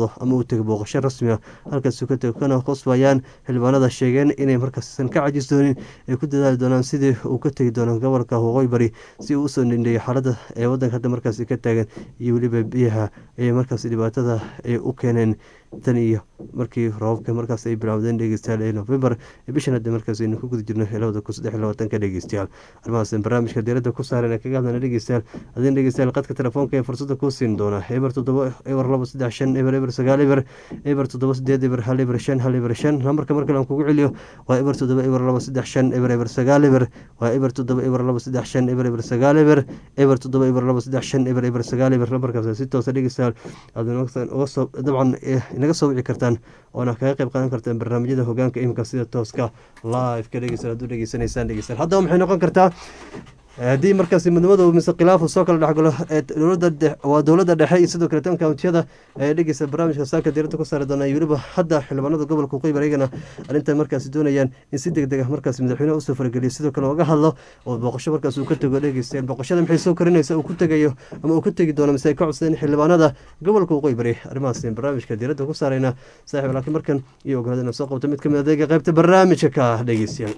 tago ama uu tego booqasho rasmi ah halkaasuu ka tego kana qosbayaan xildhibaanada sheegeen inay markaasisan ka cajis doonin ay ku dadaali doonaan sidii uu ka tegi doono gobolka waqooyi bari si uu usoo nindheeyo xaalada ee wadanka hadda markaasi ka taagan iyo weliba biyaha ay markaasi dhibaatada ay u keeneen tan iyo markii roobabka markaas ay bilowdeen dhegeystayaal ee november ee bishan hadda markaas aynu ku guda jirno labada kun saddex iyo labaatanka dhegeystayaal arrimahaas barnaamijka diiradda ku saaran ee kaga hadlana dhegeystayaal adin dhegeystayaal qadka telefoonka ee fursadda kuu siin doona eber toddoba eber laba saddex shan eber eber sagaal eber eber toddoba sideed eber hal eber shan hal eber shan lambarka markale aan kugu celiyo waa eber toddoba eber laba saddex shan eber eber sagaal eber waa eber toddoba eber laba saddex shan eber eber sagaal eber eber toddoba eber laba saddex shan eber eber sagaal eber lambarkaas si toosa dhegeystayaal aad uga soo dabcan inaga soo wici kartaan oona kaga qayb qaadan kartaan barnaamijyada hogaanka imika sida tooska live ka dhegeysan hadduu dhegeysanaysaan dhegeysan haddaba maxay noqon kartaa haddii markaasi midnimada mise khilaafu soo kala dhexgalo waa dowladda dhexe iyo sidoo kale tan kountiyada ee dhegeysa barnaamijka saaka diirada ku saari doona weliba hadda xildhibaanada gobolka waqooyi ayagana arrintan markaasi doonayaan in si deg deg ah markaasi madaxweyneha usoo farageliyo sidoo kale oga hadlo oo booqasho markaas uu ka tego dhegeystayaal booqashada maxay soo korinaysa uu ku tegayo ama uu ka tegi doono mise ay ka codsadeen xildhibaanada gobolka waqooyi bari arrimahaas barnaamijka diirada ku saarayna saaxiib laakiin markan iyo ogolaada inaan soo qabto mid kamid adeega qaybta barnaamijka ka dhegeystayaal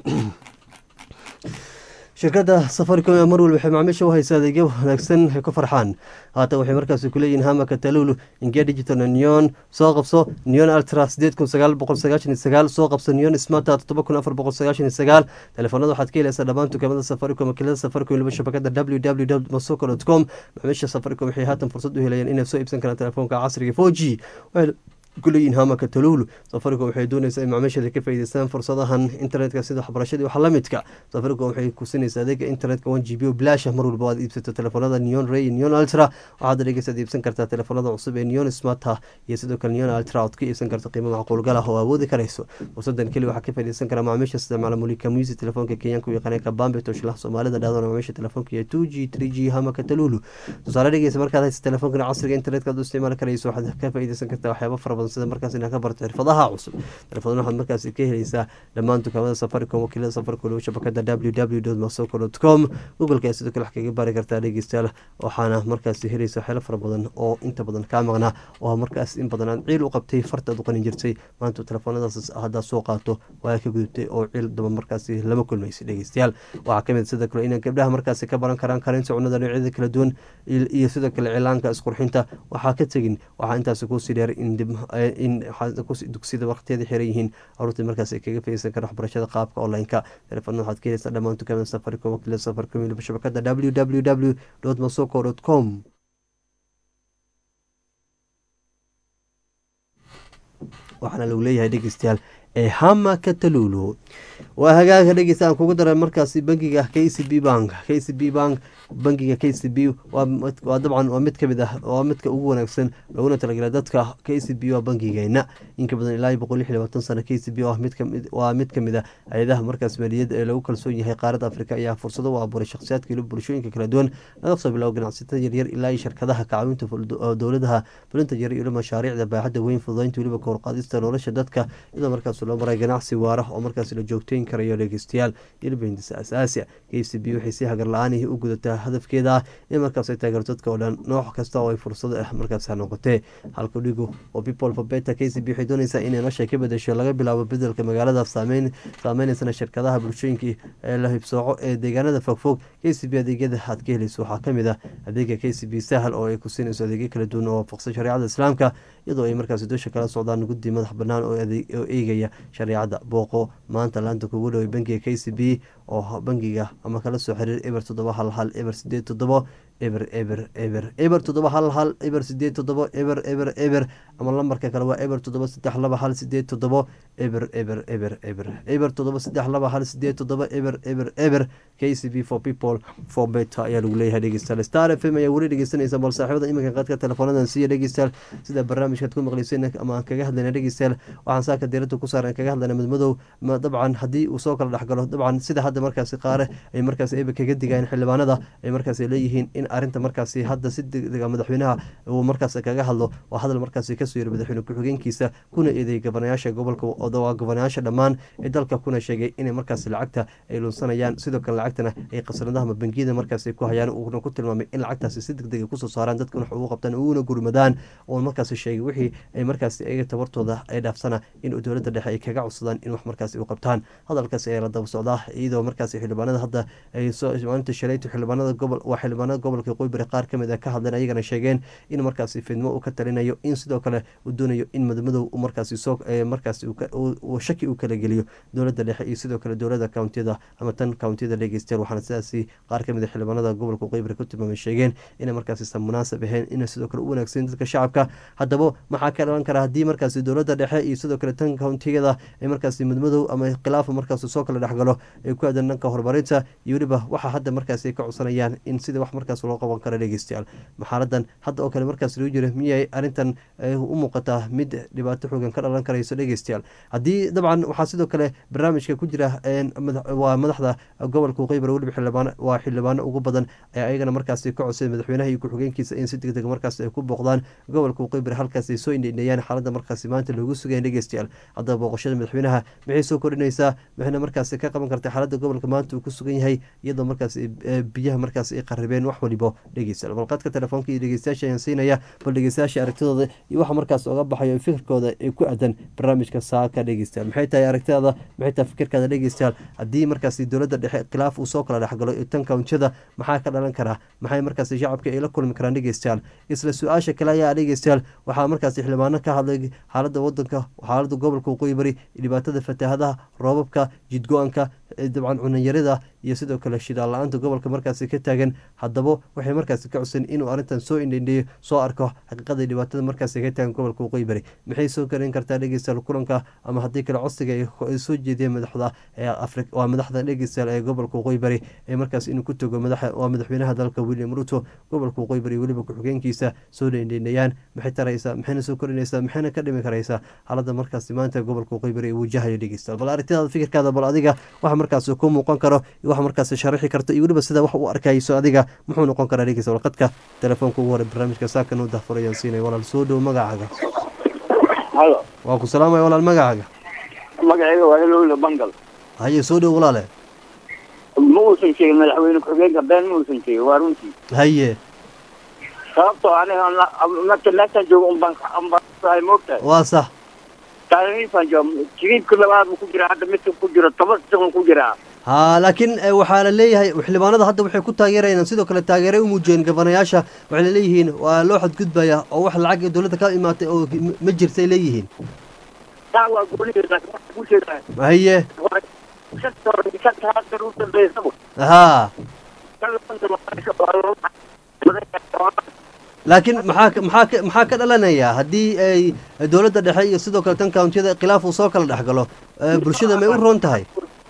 shirkadda safaricom ee mar walba waxay macaamiisha u haysa adeegyo wanaagsan ay ku farxaan haatan waxay markaasi kuleeyihin hamaka talulu ingia digital neon soo qabso neon ultra sideed kun sagaal boqol sagaashan iyo sagaal soo qabso neon smarta toddoba kun afar boqol sagaashan iyo sagaal telefoonada waxaad ka helaysaa dhammaan dukaamada safaricom wakiilada safaricom weliba shabakada w w w masoko dot com macaamiisha safaricom waxay haatan fursad u helayaan inay soo iibsan karaan telefoonka casriga four g kuleeyihin hamaka talulu safaricom waxay doonaysaa in macaamiishada ka faa'iideystaan fursadahan internetka sida waxbarashadii waxa la midka safaricom waxay kusinaysaa adeega internetka one g b o bilaasha mar walba aad iibsato telefoonada neon ray neon ultra waxaad dhegeysaad iibsan kartaa telefoonada cusub ee neon smarta iyo sidoo kale neon ultra ood ka iibsan karta qiimo macquulgal ah oo awoodi karayso fursadan keli waxaa ka faa'iideysan kara macaamiisha isticmaala mulika musi telefoonka kenyaanka u yaqaaneen kabambe toshlaha soomaalida dhahdoona macaamiisha telefoonka iyo two g three g hamaka talulu tusaale dhegeysa markaad haysa telefoonkan casriga internetka aad u isticmaali karayso waxaad ka faa'iideysan kartaa waxyaaba fara badan sida markaas inaad ka barto xirfadaha cusub telefoon waxaad markaasi ka helaysaa dhammaan dukaamada safaricom wakiilada safaricom shabakada w w masoko dot com googleka ayaa sidoo kale wax kaga baari kartaa dhegeystayaal waxaana markaasi helaysa waxyaalo fara badan oo inta badan kaa maqnaa oo markaas in badan aad ciil u qabtay farta aad u qanin jirtay maanta telefoonadaas haddaad soo qaato waa ka gudubtay oo ciil daba markaasi lama kulmaysa dhegeystayaal waxaa kamid sidoo kale inay gabdhaha markaasi ka baran karaan karinta cunada noocyada kala duwan iyo sidoo kale cilaanka isqurxinta waxaa ka tegin waxaa intaasi kuusii dheer in dugsiyada waqtiyada xiran yihiin caruurtii markaas ay kaga faysan kara waxbarashada qaabka online-ka telefoonada waxaad ka helaysaa dhammaan dukaamada safaricom wakiilada safaricom weliba shabakada w w w masoko dot com waxaana lagu leeyahay dhegeystayaal ee hama katalulu waa hagaaga dhegeysta aan kugu daray markaasi bangiga k c b bank k c b bank bangiga k c b waa dabcan waa mid kamid ah waa midka ugu wanaagsan looguna talagalay dadka k c b waa bangigeena inka badan ilaa boqol lix labaatan sano k c b waa mid kamid a hay-adaha markaas maaliyadda ee lagu kalsoon yahay qaaradda afrika ayaa fursado u abuuray shakhsiyaadka iyo bulshooyinka kala duwan laga soo bilaabo ganacsatada yaryar ilaa iyo shirkadaha kacawinta dowladaha fulinta yar iyo mashaariicda baaxadda weyn fududaynta weliba kowrqaadista nolosha dadka iyadoo markaas loo maray ganacsi waara oo markaas la joogteyn karayo dhegeystayaal ilbahindisa asaasiya k c b waxay si hagar la-aanihii u gudataa hadafkeeda ah in markaas ay taageerto dadka oo dhan nooc kasta oo ay fursado ah markaas ha noqotee halka dhigu oo people for beta k c b waxay doonaysaa inay nosha ka bedesho laga bilaabo bedelka magaalada saameynaysan shirkadaha bulshooyinkii ee la hibsooco ee deegaanada fogfog k c b adeegyada aad ka helayso waxaa kamid ah adeega k c b sahal oo ay ku siinayso adeegyo kala duwan oo waafaqsan shareecada islaamka iyadoo ay markaasi doosha kala socdaan guddi madax banaan oo eegaya shareecada booqo maanta laanta kugu dhoway bangiga k c b oo bangiga ama kala soo xiriir eber toddoba hal hal eber sideed toddobo eber eber eber eber toddoba hal hal eber sideed toddobo eber eber eber ama lambarka kale waa eber toddoba saddex laba hal sideed toddobo eber eber eber eber eber toddoba saddex laba hal sideed toddoba eber eber eber k c b for people for beta ayaa lagu leeyahay dhegeystayaal star f m ayaa weli dhegeysanaysa bal saaxiibada iminka qaadka teleefoonadan siiya dhegeystayaal sida barnaamijkaad ku maqleyseen ama aan kaga hadlayna dhegeystayaal waxaan saaka diirada ku saaran kaga hadlayna midmadow dabcan haddii uu soo kala dhexgalo dabcan sida hadda markaasi qaare ay markaas eba kaga digayeen xildhibaanada ay markaas leeyihiin in arrinta markaasi hadda si degdega madaxweynaha uu markaas kaga hadlo waa hadal markaasi kasoo yiri madaxweyne ku-xigeenkiisa kuna eedeeyay gobanayaasha gobolka waa gobanayaasha dhammaan ee dalka kuna sheegay inay markaasi lacagta ay lunsanayaan sidoo kale lacagtana ay khasnadaha ama bangiyada markaasi ku hayaan uuna ku tilmaamay in lacagtaasi si degdega kusoo saaraan dadkuna wax ugu qabtaan uguna gurmadaan uuna markaasi sheegay wixii ay markaasi ayaga tabartooda ay dhaafsana in dowladda dhexe ay kaga codsadaan in wax markaasi u qabtaan hadalkaasi ayaa la daba socdaa iyadoo markaasi xildhibaanada hadda ay soo maalinta shalayto xildhibaanada gobol waa xildhibaanada gobolka qoybari qaar kamid a ka hadleen ayagana sheegeen in markaasi fidmo uu ka talinayo in sidoo kale uu doonayo in madmadow markaasi soo markaasi shaki uu kala geliyo dowladda dhexe iyo sidoo kale dowlada countiyada ama tan countiyada dhegeystayaal waxaana sidaasi qaar kamid a xildhibaanada gobolka qoybari ku tilmaamay sheegeen inay markaasi san munaasab ahayn ina sidoo kale u wanaagsan dadka shacabka haddaba maxaa ka dhalan kara haddii markaasi dowladda dhexe iyo sidoo kale tan countiyada ay markaasi madmadow ama khilaafa markaasi soo kala dhexgalo ay ku aadan dhanka horumarinta iyo weliba waxaa hadda markaasi ay ka codsanayaan in sida wax markaas loo qaban karo dhegeystayaal maxaaladan hadda oo kale markaas lagu jira miyay arrintan u muuqataa mid dhibaato xoogan ka dhalan karayso dhegeystayaal haddii dabcan waxaa sidoo kale barnaamijka ku jira waa madaxda gobolka qeybar weliba xildhibaan waa xildhibaano ugu badan ee ayagana markaasi ka codsaday madaxweynaha iyo ku-xigeenkiisa in si deg deg markaas ay ku booqdaan gobolka qeybar halkaas ay soo indheynayaan xaaladda markaasi maanta loogu sugayan dhegeystayaal haddaba booqashada madaxweynaha maxay soo kordhinaysaa maxayna markaasi ka qaban kartay xaaladda gobolka maanta uu ku sugan yahay iyadoo markaas biyaha markaas ay qaribeen wax walibo dhegeystayaal balqadka telefoonka iyo dhegeystayaasha ayaan siinaya bal dhegeystayaasha aragtidooda iyo waxa markaas oga baxayo fikirkooda ee ku aadan barnaamijka saaka dhegeystayaal maxay tahay aragtidaada maxay tahay fikirkaada dhegeystayaal haddii markaasi dowladda dhexe khilaaf uu soo kala dhexgalo tan kawntiyada maxaa ka dhalan karaa maxay markaasi shacabka ay la kulmi karaan dhegeystayaal isla su-aasha kale ayaa dhegeystayaal waxaa markaasi xildhibaano ka hadlay xaaladda wadanka xaaladda gobolka waqooyi bari dhibaatada fataahadaha roobabka jidgo-anka dabcan cunanyarida iyo sidoo kale shidaal la-aanta gobolka markaasi ka taagan haddaba waxay markaasi ka codsan inuu arrintan soo indhendheeyo soo arko xaqiiqada dhibaatada markaasi ka taagan gobolka waqooyi bari maxay soo karin kartaa dhegeystayaal kulanka ama haddii kale codsiga ay soo jeediyeen madaxda waa madaxda dhegeystayaal ee gobolka waqooyi bari ee markaas inuu ku tago waa madaxweynaha dalka william ruto gobolka waqooyi bari weliba ku-xigeenkiisa soo dhendheynayaan maxay taraysaa maxayna soo korinaysaa maxayna ka dhimi karaysaa xaaladda markaasi maanta gobolka waqooyi bari ee wajahayo dhegeystayaal bal aragtidaada fikirkaada bal adiga waxa markaas ku muuqan karo iyo waxa markaas sharaxi karto iyo weliba sida wax u arkayso adiga muxuu noqon karaa dhegeysta walqadka telefoonka ugu hore barnaamijka saaka noo dahfurayaan siinaya walaal soo dhow magacaaga halo waa ku salaamaya walaal magacaaga magacayga waa helowle bangal haye soo dhow walaale ma uusan sheegin madaxweyne ku-xigeenka been ma uusan sheegin waa runtii haye sababtoo aniga marka meeshaan joogo unbaan unbaan moogtahay waa sax taariifaan joogo jiriibka labaad buu ku jiraa hadda midka ku jiro toban siqon ku jiraa ha laakiin waxaa la leeyahay xildhibaanada hadda waxay ku taageerayaan sidoo kale taageeray u muujiyeen gabanayaasha waxay laleeyihiin waa loo xadgudbaya oo wax lacag dowladda ka imaatay oo ma jirta ay leeyihiin taa waa goonideeda ku jeedaa haye ha laakiin maxaa maxaa maxaa ka dhalanaya haddii ay dowladda dhexe iyo sidoo kale tan countiyada khilaaf uu soo kala dhex galo bulshada may u roon tahay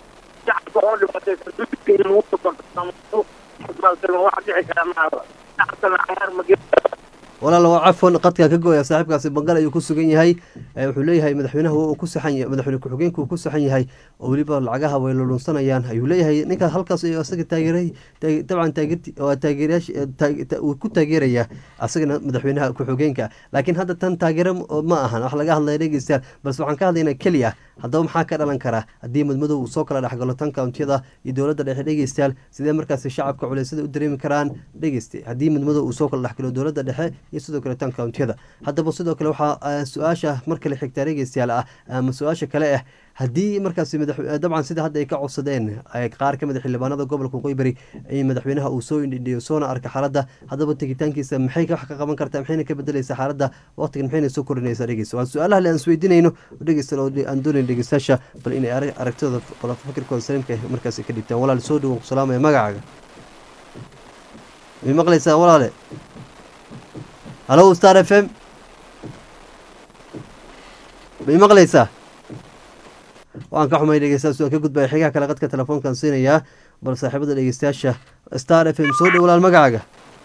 walaal waa cafwan qadkaa ka gooya saaxiibkaasi bangal ayuu ku sugan yahay wuxuu leeyahay madaxweynaha uu ku saxan yahay madaxweyne ku-xigeenka uu ku saxan yahay oo weliba lacagaha way lulunsanayaan ayuu leeyahay ninka halkaas asaga taageeray dabcan taageerti waa taageerayaasha uu ku taageeraya asagana madaxweynaha ku-xigeenka laakiin hadda tan taageero ma ahan wax laga hadlaya dhegeystayaal balse waxaan ka hadlaynaa keli ah haddaba maxaa ka dhalan karaa haddii madmadow uu soo kala dhexgalo tan countiyada iyo dowladda dhexe dhegeystayaal sidee markaasi shacabka culeysada u dareemi karaan dhegeysta haddii madmadow uu soo kala dhexgalo dowladda dhexe iyo sidoo kale tan countiyada haddaba sidoo kale waxaa su-aasha mar kale xigtaa dhegeystayaal ah ama su-aasha kale ah haddii markaasi dabcan sida hadda ay ka codsadeen qaar ka mid a xildhibaanada gobolka waqooyi bari in madaxweynaha uu soo indhindhiyo soona arka xaaladda haddaba tegitaankiisa maxay wax ka qaban kartaa maxayna ka bedelaysaa xaaladda waqtigan maxayna soo korinaysaa dhegeysta waa su-aalaha le aan isweydiinayno dhegeysta aan doonayn dhegeystayaasha bal inay aragtidooda fikirkooda saliimka markaasi ka dhibtaan walaal soo dhowo ku salaamaya magacaaga may maqlaysaa walaale halo star f m may maqlaysaa waan ka xumay dhegeystayaal waan ka gudbaya xigaha kale qadka telefoonkan siinayaa bal saaxiibada dhegeystayaasha star f m soo dhow walaal magacaaga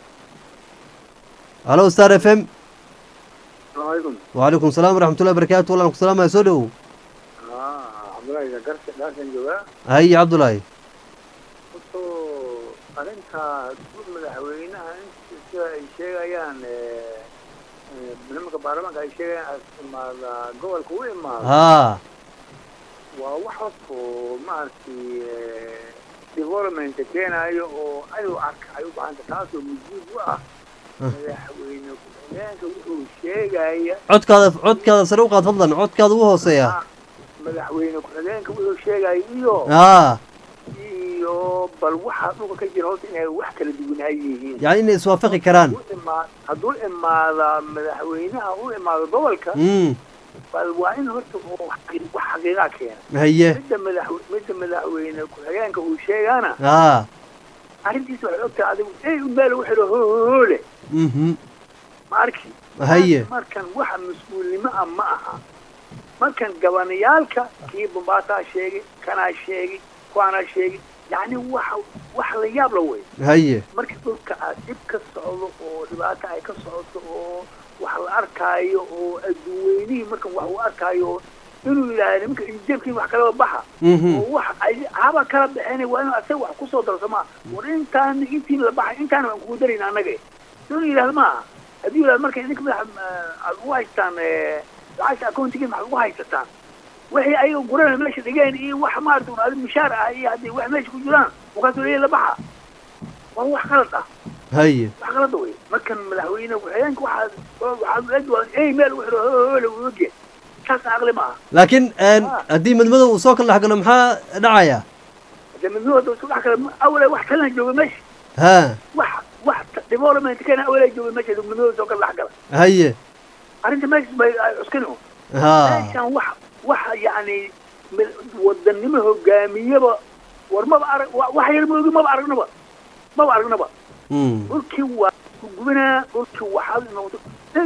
halo star f m wacalaykum salaam waraxmatullahi barakatu wallaan ku salaamaya soo dhowow haye cabdulaahi arrinta guud madaxweynaha sida ay sheegayaan nimanka baarlamaanka ay sheegayaan as imaada gobolka u imaado haa waa wax horto maaragtay development keenayo oo ayuu arka ay u bahanta taasoo mujiib u ah madaxweyne ku-xigeenka wuxuu sheegaya codkaada codkaada sare u qaad fadlan codkaada ugu hooseeya madaxweyne ku-xigeenka wuxuu sheegaya iyo haa iyo bal waxaa dhulka ka jira horta inay wax kala duwanaa yihiin yacni inay iswaafaqi karaan hadduu imaa- hadduu imaada madaxweynaha u imaado gobolka mm bal waa in horta uu xaqi- wax xaqiiqaa keena haye midda madax midda madaxweyne ku-xigeenka uu sheegaana haa arrintiisa waxay ogtahay adigu ey meel wuxuu yidhi hoole mhm ma arki haye markan waxa mas-uulnimo ah ma aha markan gabanayaalka kii bombaataa sheegay kanaa sheegay kuwaanaa sheegay yacni waxa wax la yaab la wey haye marka dhulka aad dhib ka socdo oo dhibaato ay ka socoto oo wax la arkaayo oo adduunweynihii markan wax uu arkaayo inuu yidhaahdo nimanka injabkii wax kalaba baxa mhm oo wax ay haba kala baxeen waa inuu asaga wax kusoo darso maa war intaan intiin la baxay intaana waan kugu darayna annaga inuu yidhahdo maaha hadduu yidhahdo marka idinka madax aad ugu haystaan lacagta accountigiin maxaad ugu haysataan wixii ayaga gurana meesha dhigeen iyo wax maarata un adi mushaar ah iyo haddii wax meesha ku jiraan markaasuu leeyahy la baxa waa wax qalad ah haye wax qalada wey markan madaxweyne ku-xigeenka waxaad waxaad eg waa ey meel wuxuu hoole uu ogyahay taasna aqli ma aha laakiin een, Ah. haddii madmadow uu soo kala dhex galo maxaa dhacaya hadee midnimada isku dhex kale awale wax kalena jooga meesha haa wax wax development keena awalay jooga meesha midnimada soo kala dhex gala haye arrinta meesha bay ay cuskani un haa meeshan wax wax yacni mid- wadannimo hogaamiyaba war maba arag wa- wax yar moogi maba aragnaba maba aragnaba mm dhulkii waa gubinaa dhulkii waxaad noqdo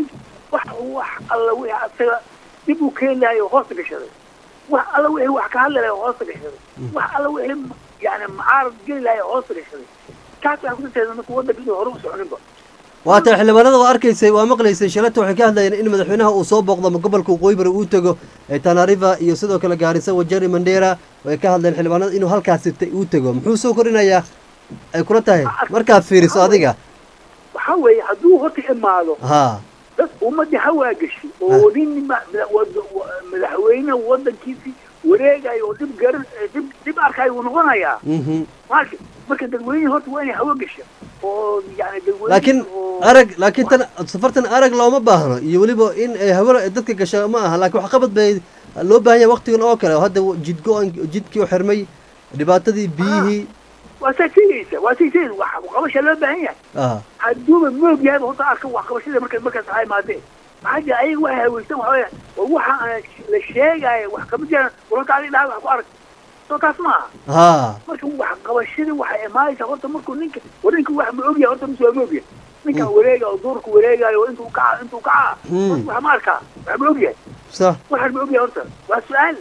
wax wax alla wixii asaga dib uu keeni lahay oo hoosta gashaday wax alla wixii wax ka hadli lahay oo hoosta gashaday wax alla wixii yani mucaarad geli lahay oo hoosta gashaday taas waxay kututeeda marka waddanka inuu hore u soconinba waa tay xildhibaanada waa arkaysay waa maqlaysay shalata waxay ka hadlayeen in madaxweynaha uu soo booqdo ama gobolka waqooyi bari uu tego ee tanariva iyo sidoo kale gaarisa wajari mandera way ka hadleen xildhibaanada inuu halkaasi te- uu tego muxuu soo korinayaa ay kula tahay markaad fiiriso adiga waxaa weeye hadduu horta imaado haa dad ummadii hawaa gashi oo nin ma- mada- wad- wa- madaxweyne waddankiisii wareegayo oo dhib garan dhib dhib arkayo uu noqonayaa mhm marka marka dadweyne horta waa inay hawo gasha oo yani dadweyne laakiin oo arag laakiin tan safartan arag looma baahno iyo weliba in ay hawada dadka gasha ma aha laakiin waxqabad bay loo baahan yahay waqtigan oo kale hadda jidgo jidkii u xirmay dhibaatadii biyihii waa saa sheegaysa waa say sheegaysa wax qabasha loo baahan yahay ah hadduuba moog yahayba horta arka wax qabashada marka markaas waxay imaadeen maxaa jira ayaga waxay haweysan waxa weya war waxa aan la sheegaayo wax kama jiraan wararka adiga dhahay wax ku arag soo taas ma aha haa marka wax qabashadii waxay imaanaysaa horta markuu ninka war ninka wax ma ogyahay horta mise waa ma ogyahay ninkan wareega oo duurka wareegaayo oo intuu kaca intuu kaca Mm. wax ma arkaa wax ma ogyahay sax waxaan ma ogyahay horta waa su-aal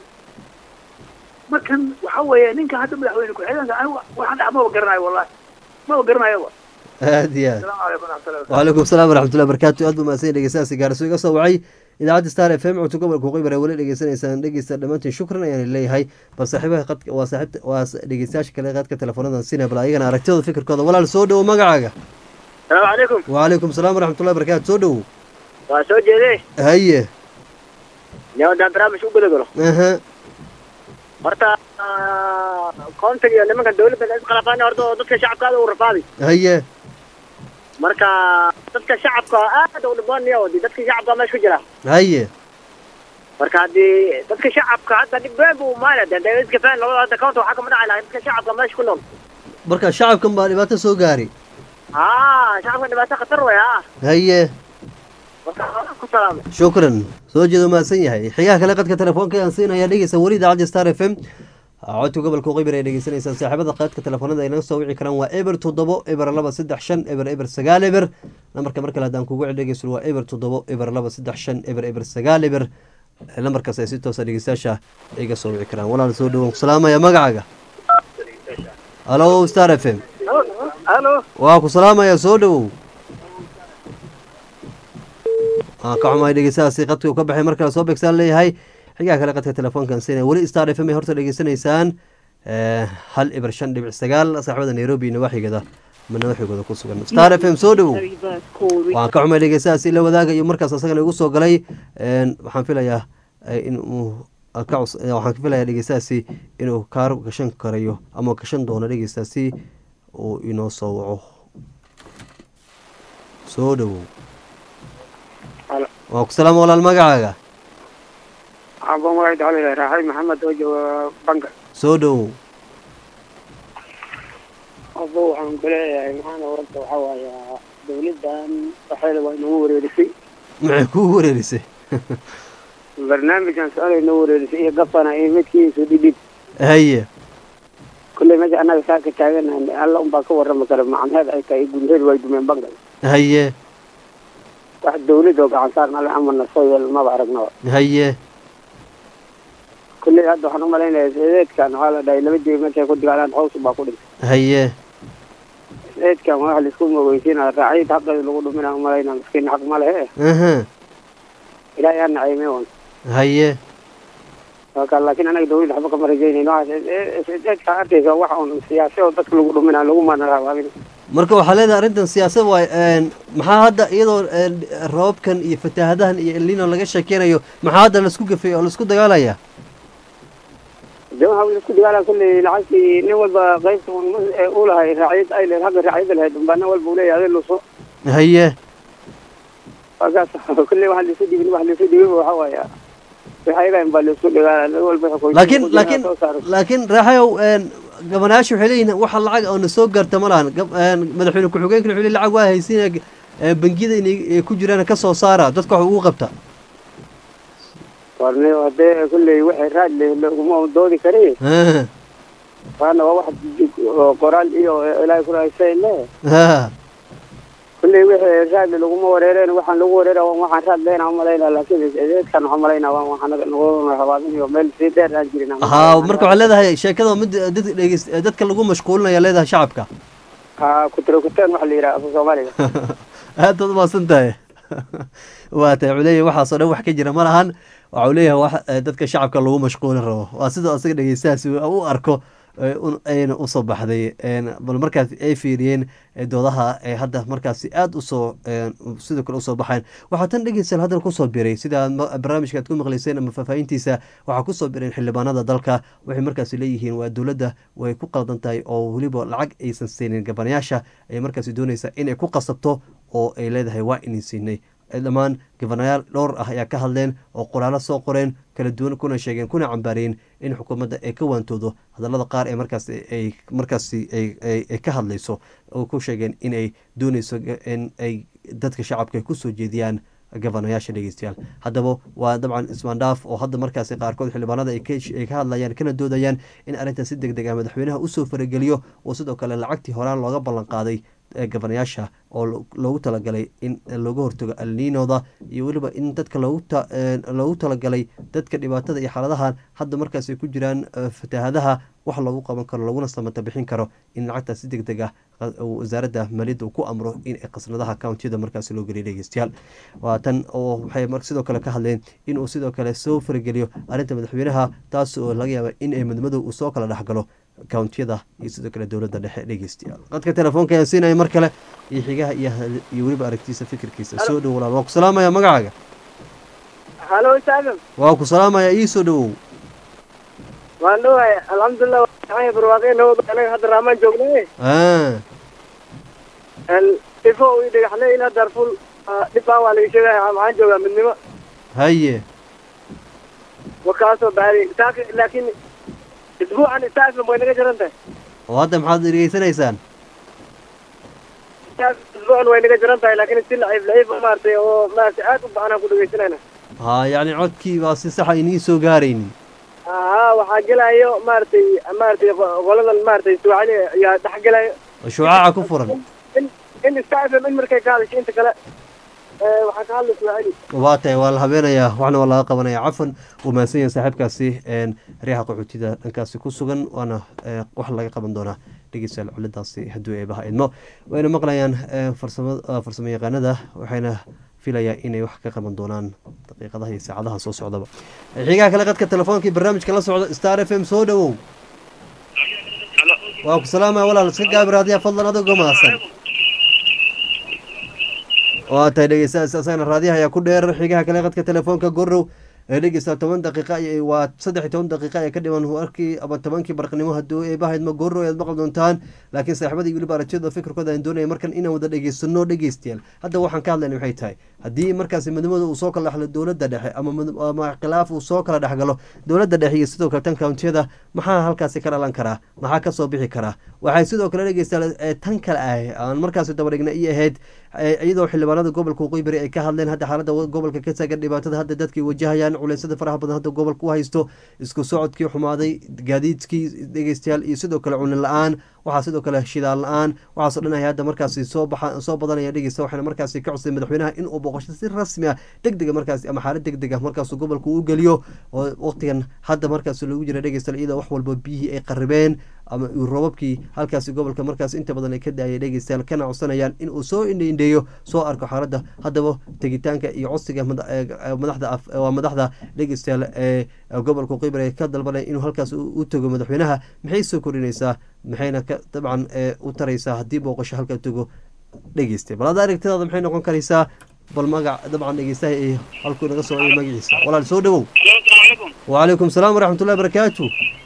markan waxa weeye ninka hadda madaxweyne ku-xigeenka anigu waxaan dhax maba garanayo wallahi maba garanayoba aad iyo aad asalaamu calaykum waraxmatullahi wabarakatu وعليكم السلام ورحمة الله وبركاته aad buu mahadsan dhegeystayaasi gaarso iga soo wacay idaacadda star f m codka gobolka waqooyi bari weli dhegeysanaysaan dhegeysta dhammaantiin shukran ayaan leeyahay bal saaxiibaha qadka waa saaxiibta waa dhegeystayaasha kale qadka telefoonada sina bal ayagana aragtidooda fikirkooda walaal soo dhowo magacaaga salaamu calaykum وعليكم السلام ورحمة الله وبركاته soo dhowo waa soo jeedee haye yaa haddaan barnaamij u guda galo aha horta koontiga iyo nimanka dawladda la isqalafaan horta oo dadka shacabka aad u rafaaday haye marka dadka shacabka aad u dhibanaya oo dee dadka shacabka meesha ku jira haye marka haddii dadka shacabka hadda dhib weyn buu maana dee dee iska faan labada hadda koonta waxaa kama dhaci lahay dadka shacabka meesha ku nool marka shacabkan baa dhibaato soo gaari haa shacabka dhibaato khatar way haa haye marka ku salaamay shukran soo jeedo mahadsan yahay xigaha kale qadka telefoonka aan siinaya dhegeysa weli idaacadda star f m codka gobolka waqooyi ay dhegeysanaysaan saaxiibada qaadka telefoonada ay naga soo wici karaan waa eber toddobo eber laba saddex shan eber eber sagaal eber nambarka mar kale haddaan kugu cel dhegeysto waa eber toddobo eber laba saddex shan eber eber sagaal eber nambarkaas ay si toosa dhegeystayaasha iga soo wici karaan walaal soo dhawaan ku salaamaya magacaaga halo star f m halo waa ku salaamaya soo dhowow aan ka xumahay dhegeystahaasi qadka uu ka baxay mar kale soo beegsaan leeyahay xigaa kale qadka telefoonkan siinaya weli star f m ay horta dhegeysanaysaan hal ibar shan dhibic sagaal saaxibada nairobi nawaaxigeeda ma nawaaxigooda ku sugan star f m soo dhowow waan ka xumay dhegeystahaas ila wadaagayo markaas asagana igu soo galay waxaan filayaa inuu waxaan ka filayaa dhegeystahaasi inuu kaar gashan karayo ama gashan doono dhegeystaasi uu inoo soo waco soo dhowow waa ku salaama walaal magacaaga abo magacayda waxaa la raaxay maxamed oo jooga banka soo dhowow abo waxaan ku leeyahay maxaana warta waxaa waaya dawladdan waxeeda waa inagu wareerisay maxay kuu wareerisay barnaamijkan su-aal inoo wareerisay iyo gafana iyo midkiisu dhidhib haye kulley meesha annaga saa ka taaganahay alla unbaa ka warrami kara macnaheed ay tahay gudaheed way dumeen banka haye wax dawlad oo gacan saarna alle amana soo yeel maba aragnaba haye kulley hadda waxaan umalaynaya seedeedkan waxaa la dhahay laba jebi markay ku dagaalaan hows baa ku dhintay haye seedeedkan waa wax laisku mogeysiinaya raaciyada xaqeeda lagu dhuminaa umalayna miskiin xaq ma lehe aha ilaahay ha nacayme wan haye waka laakiin anaga dawladda waxba kama rajaynayno seedeedka arkaysa wax un siyaasi oo dadka lagu dhuminaa lagu manaraabaamin marka waxaa leedahay arrintan siyaasad waay maxaa hadda iyadoo roobabkan iyo fataahadahan iyo elino laga sheekeynayo maxaa hadda laisku gafay oo laisku dagaalaya de waxa isku dagaalan kulley lacagtii nin walba qaybta u lahay raaciyad ay lehed hagga raaciyada lahayd unbaa nin walba uleeyahay ade luso haye wakaas kulley waxa laisu dhibin wax laisu dhibin waxa waaya waxayagain baa laisku dagaala nin walba laakiin laakiin laakiin raaxayow gabanayaasha waxay leeyihin waxa lacag oo na soo gaarta ma lahan madaxweyne ku-xigeenka wuxuu leey lacag waa haysiina bangiyada inay ku jiraan ka soo saara dadka wax ugu qabta warni hadee kulley waxay raad le laguma doodi kari waana waa wax qoraal iyo ilaahay kurahaysa le kulley wixii raadle laguma wareereen waxaan lagu wareera waxaan raad leyna umalayna laakiin eedkan waxaan malayna waxaa nagu habaabinayo meel sii dheer aan jirin ha marka waxaa leedahay sheekada mid dad dhegeys dadka lagu mashquulinaya leedahay shacabka ha kutrakuteen waxa la yidhaha afka soomaaliga aad baad umaasan tahay waa tahay wuxuu leeyahay waxaasoo dhan wax ka jira ma lahan waxa uu leeyahay wax dadka shacabka lagu mashquulin rabo waa sidoo asaga dhegeystahaasi u arko ayna usoo baxday bal markaas ay fiiriyeen doodaha ee hadda markaasi aada usoo sidoo kale usoo baxayn waxaa tan dhegeystayaal haddana kusoo biray sida barnaamijka aad ku maqleyseen ama faahfaahintiisa waxaa kusoo bireen xildhibaanada dalka waxay markaasi leeyihiin waa dowladda way ku qaldan tahay oo weliba lacag aysan siinin gabanayaasha ayay markaasi dooneysaa inay ku qasabto oo ay leedahay waa inin siinay dhammaan gabanayaal dhowr ah ayaa ka hadleen oo qoraalo soo qoreen kala duwan kuna sheegeen kuna cambaariyeen in xukuumadda ay ka waantoodo hadallada qaar ee markaas ay markaasi ay ka hadlayso oo ku sheegeen inay dooneyso in ay dadka shacabka ay kusoo jeediyaan gabanayaasha dhegeystayaal haddaba waa dabcan ismaandhaaf oo hadda markaasi qaarkood xildhibaanada ay ka hadlayaan kana doodayaan in arrintan si deg deg ah madaxweynaha usoo farageliyo oo sidoo kale lacagtii horaan looga ballan qaaday gabanayaasha oo loogu talagalay in looga hortago alniinooda iyo weliba in dadka loogu talagalay dadka dhibaatada iyo xaaladahan hadda markaas ay ku jiraan fataahadaha wax loogu qaban karo laguna samata bixin karo in lacagtaas si deg deg ah wasaaradda maaliyadda uu ku amro in qasnadaha countiyada markaasi loo geliya dhegeystayaal waa tan oo waxay sidoo kale ka hadleen inuu sidoo kale soo farageliyo arrinta madaxweynaha taas oo laga yaaba in ay madmadow uu soo kala dhexgalo countiyada iyo sidoo kale dowladda dhexe dhegeystayaal qadka telefoonka ayaan siinaya mar kale iyo xigaha iyo weliba aragtiisa fikirkiisa soo dhow walaal waa ku salaamaya magacaaga halo saadam waa ku salaamaya ii soo dhowow waan dhowahay alxamdulilah waxaan barwaaqeen nabad anaga hadda raamaan joognay ifo ii dhagaxle ilaa darful dhibaan waa laga sheegaya maxaan joogaa midnimo haye wakaasoo baari laakiin isbuucan istaafim way naga jaran tahay oo hadda maxaad dhegeysanaysaan isbuucan way naga jaran tahay laakiin si laciif laciif maaragtay oo maaragtay aad u bacanaan ku dhegeysanayna ha yacni codkii baa si saxa iniin soo gaaraynin haa waxaa gelayo maaragtay maaragtay qoladan maaragtay suucali ayaa dhex gelayo shucaaca ku furan in in istaafim in markay ka hadasho inta kale waxaa ka hadla suucali waa tahay waa la habeenayaa waxna waa laga qabanaya cafan uu mahadsan yahay saaxiibkaasi riyaha qaxootida dhankaasi ku sugan waana wax laga qaban doonaa dhegeystayaal culidaasi hadduu eebaha idmo wayna maqlayaan farsamo farsamo yaqaanada waxayna filayaa inay wax ka qaban doonaan daqiiqadaha iyo saacadaha soo socdaba xigaha kale qadka telefoonkai barnaamijka la socda star f m soo dhowow waa ku salaamaya walaal iska gaabi raadiyaha fadlan adigoo mahadsan waa tahay dhegeystayaas asagana raadiyaha ayaa ku dheer xigaha kale qadka telefoonka gorow ee dhegeysta toban daqiiqa ay- waa saddex iyo toban daqiiqa ee ka dhiman warkii ama tobankii barqnimo hadduu eebahaydma gorow ayaad maqli doontaan laakiin saaxiibadii weliba aragtiyada fikirkooda aan doonaya markan inaan wada dhegeysano dhegeystayaal hadda waxaan ka hadlayna waxay tahay haddii markaasi midnimada uu soo kala dhexlo dowladda dhexe ama mid- ama khilaaf uu soo kala dhexgalo dowladda dhexe iyo sidoo kale tan countiyada maxaa halkaasi ka dhalan karaa maxaa kasoo bixi karaa waxay sidoo kale dhegeystayaal ee tan kale ah aan markaasi dabadhigna iyo ahayd ee iyadoo xildhibaanada gobolka waqooyi bari ay ka hadleen hadda xaalada gobolka ka taagan dhibaatada hadda dadkay wajahayaan culeysyada faraha badan hadda gobolka u haysto isku socodkii xumaaday gaadiidkii dhegeystayaal iyo sidoo kale cunin la-aan waxaa sidoo kale shidaal la-aan waxaasoo dhan ay hadda markaasi soo baxa soo badanaya dhegeysta waxaana markaasi ka codsaday madaxweynaha in uu booqasho si rasmi ah deg dega markaasi ama xaalad deg deg ah markaasuu gobolka u geliyo oo waqtigan hadda markaasi lagu jira dhegeystayaal iyadoo wax walba biyihii ay qaribeen ama uu roobabkii halkaasi gobolka markaas inta badan ay ka daayay dhegeystayaal kana codsanayaan in uu soo indheindheeyo soo arko xaaladda haddaba tegitaanka iyo codsiga mada- ee, ee, madaxda af- waa madaxda dhegeystayaal ee gobolka qibr ee ka dalbanaya inuu halkaas u u tago madaxweynaha maxay soo kordhinaysaa maxayna ka dabcan ee, u taraysaa haddii booqasho halkaa tago dhegeysta bal hadda aragtidaada maxay noqon karaysaa bal magac dabcan dhegeystaha ee halkuu naga soo eegay magaciisa walaal soo dhawow wacalaykum salaam waraxmatullahi barakaatu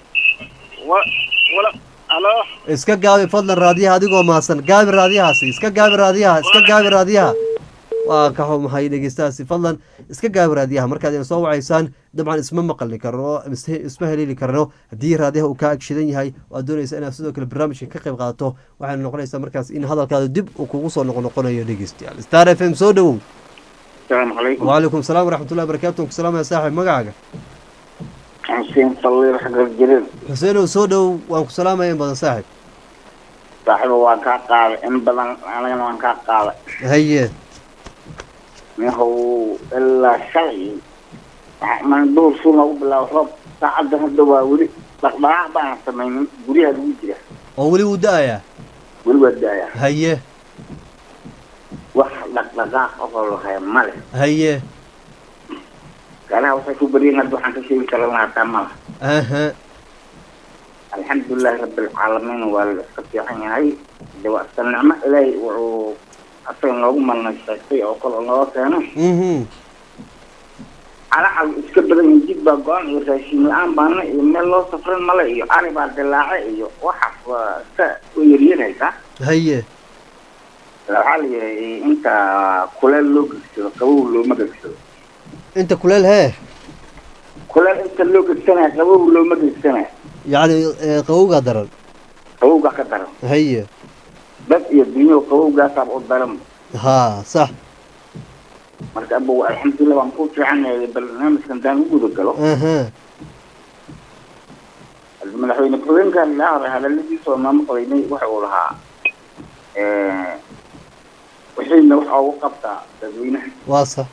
halo iska gaabi fadlan raadiyaha adigoo mahadsan gaabi raadiyahaasi iska gaabi raadiyaha iska gaabi raadiyaha waa ka xumahay dhegeystahaasi fadlan iska gaabi raadiyaha markaad ina soo wacaysaan dabcan isma maqli karno is- isma heleeli karno haddii raadiyaha uu kaa agshidan yahay oo aad doonaysa inaad sidoo kale barnaamijka ka qayb qaadato waxayna noqonaysaa markaas in hadalkaada dib uu kugu soo noqonoqonayo dhegeystayaal star f m soo dhawow asalaamu calaykum wacalaykum salaam waraxmatullahi barakatu waan ku salaamaya saaxib magacaaga xuseen falliir xagar jirin xuseenow soo dhowow waan ku salaamaya in badan saaxib saaxiiba waan kaa qaaday in badan anigana waan kaa qaaday haye ninhow ilaa shalay waxa- man duur suu noogu bilaabo roob saacadda hadda waa weli dhaqdhaqaaq baan samaynin guryaha lagu jira oo weli wuu da-ayaa weli waa daaya haye wax dhaqdhaqaaq oo lahaya male haye gaalaha waxay ku baryaen hadda waxaan ka sheegi kara lahaa taa mala aha alxamdulilahi rabbilcaalamiin waa la iska fiican yahay de waa iska nicmo ilaahay wuxuu asaga noogu malnay sheegtay oo kale oo nooga keeno mhm calacal iska badan yihin jid baa go-an iyo raashin la-aan baana iyo meel loo safrin male iyo ari baa dilaace iyo waxaas waa iska u yaryaraysaa haye waxaa la yihi inta kuleel loo gegsado qabow looma gegsado inta kuleel hee kuleel inta loo gegsanaya qabow looma gegsanaya yacni ee, qabowgaa daran qabowgaa ka daran haye dad iyo dunyo qabowgaasaaba u daran haa sax marka abow alxamdulilah waan ku fiicanahay barnaamijkan daan u guda galo aha madaxweyne ku-xigeenka laa hore hadaladiisa oo maamo qodaynay waxa uu lahaa wixiina waxa ugu qabtaa dadweynaha waa sax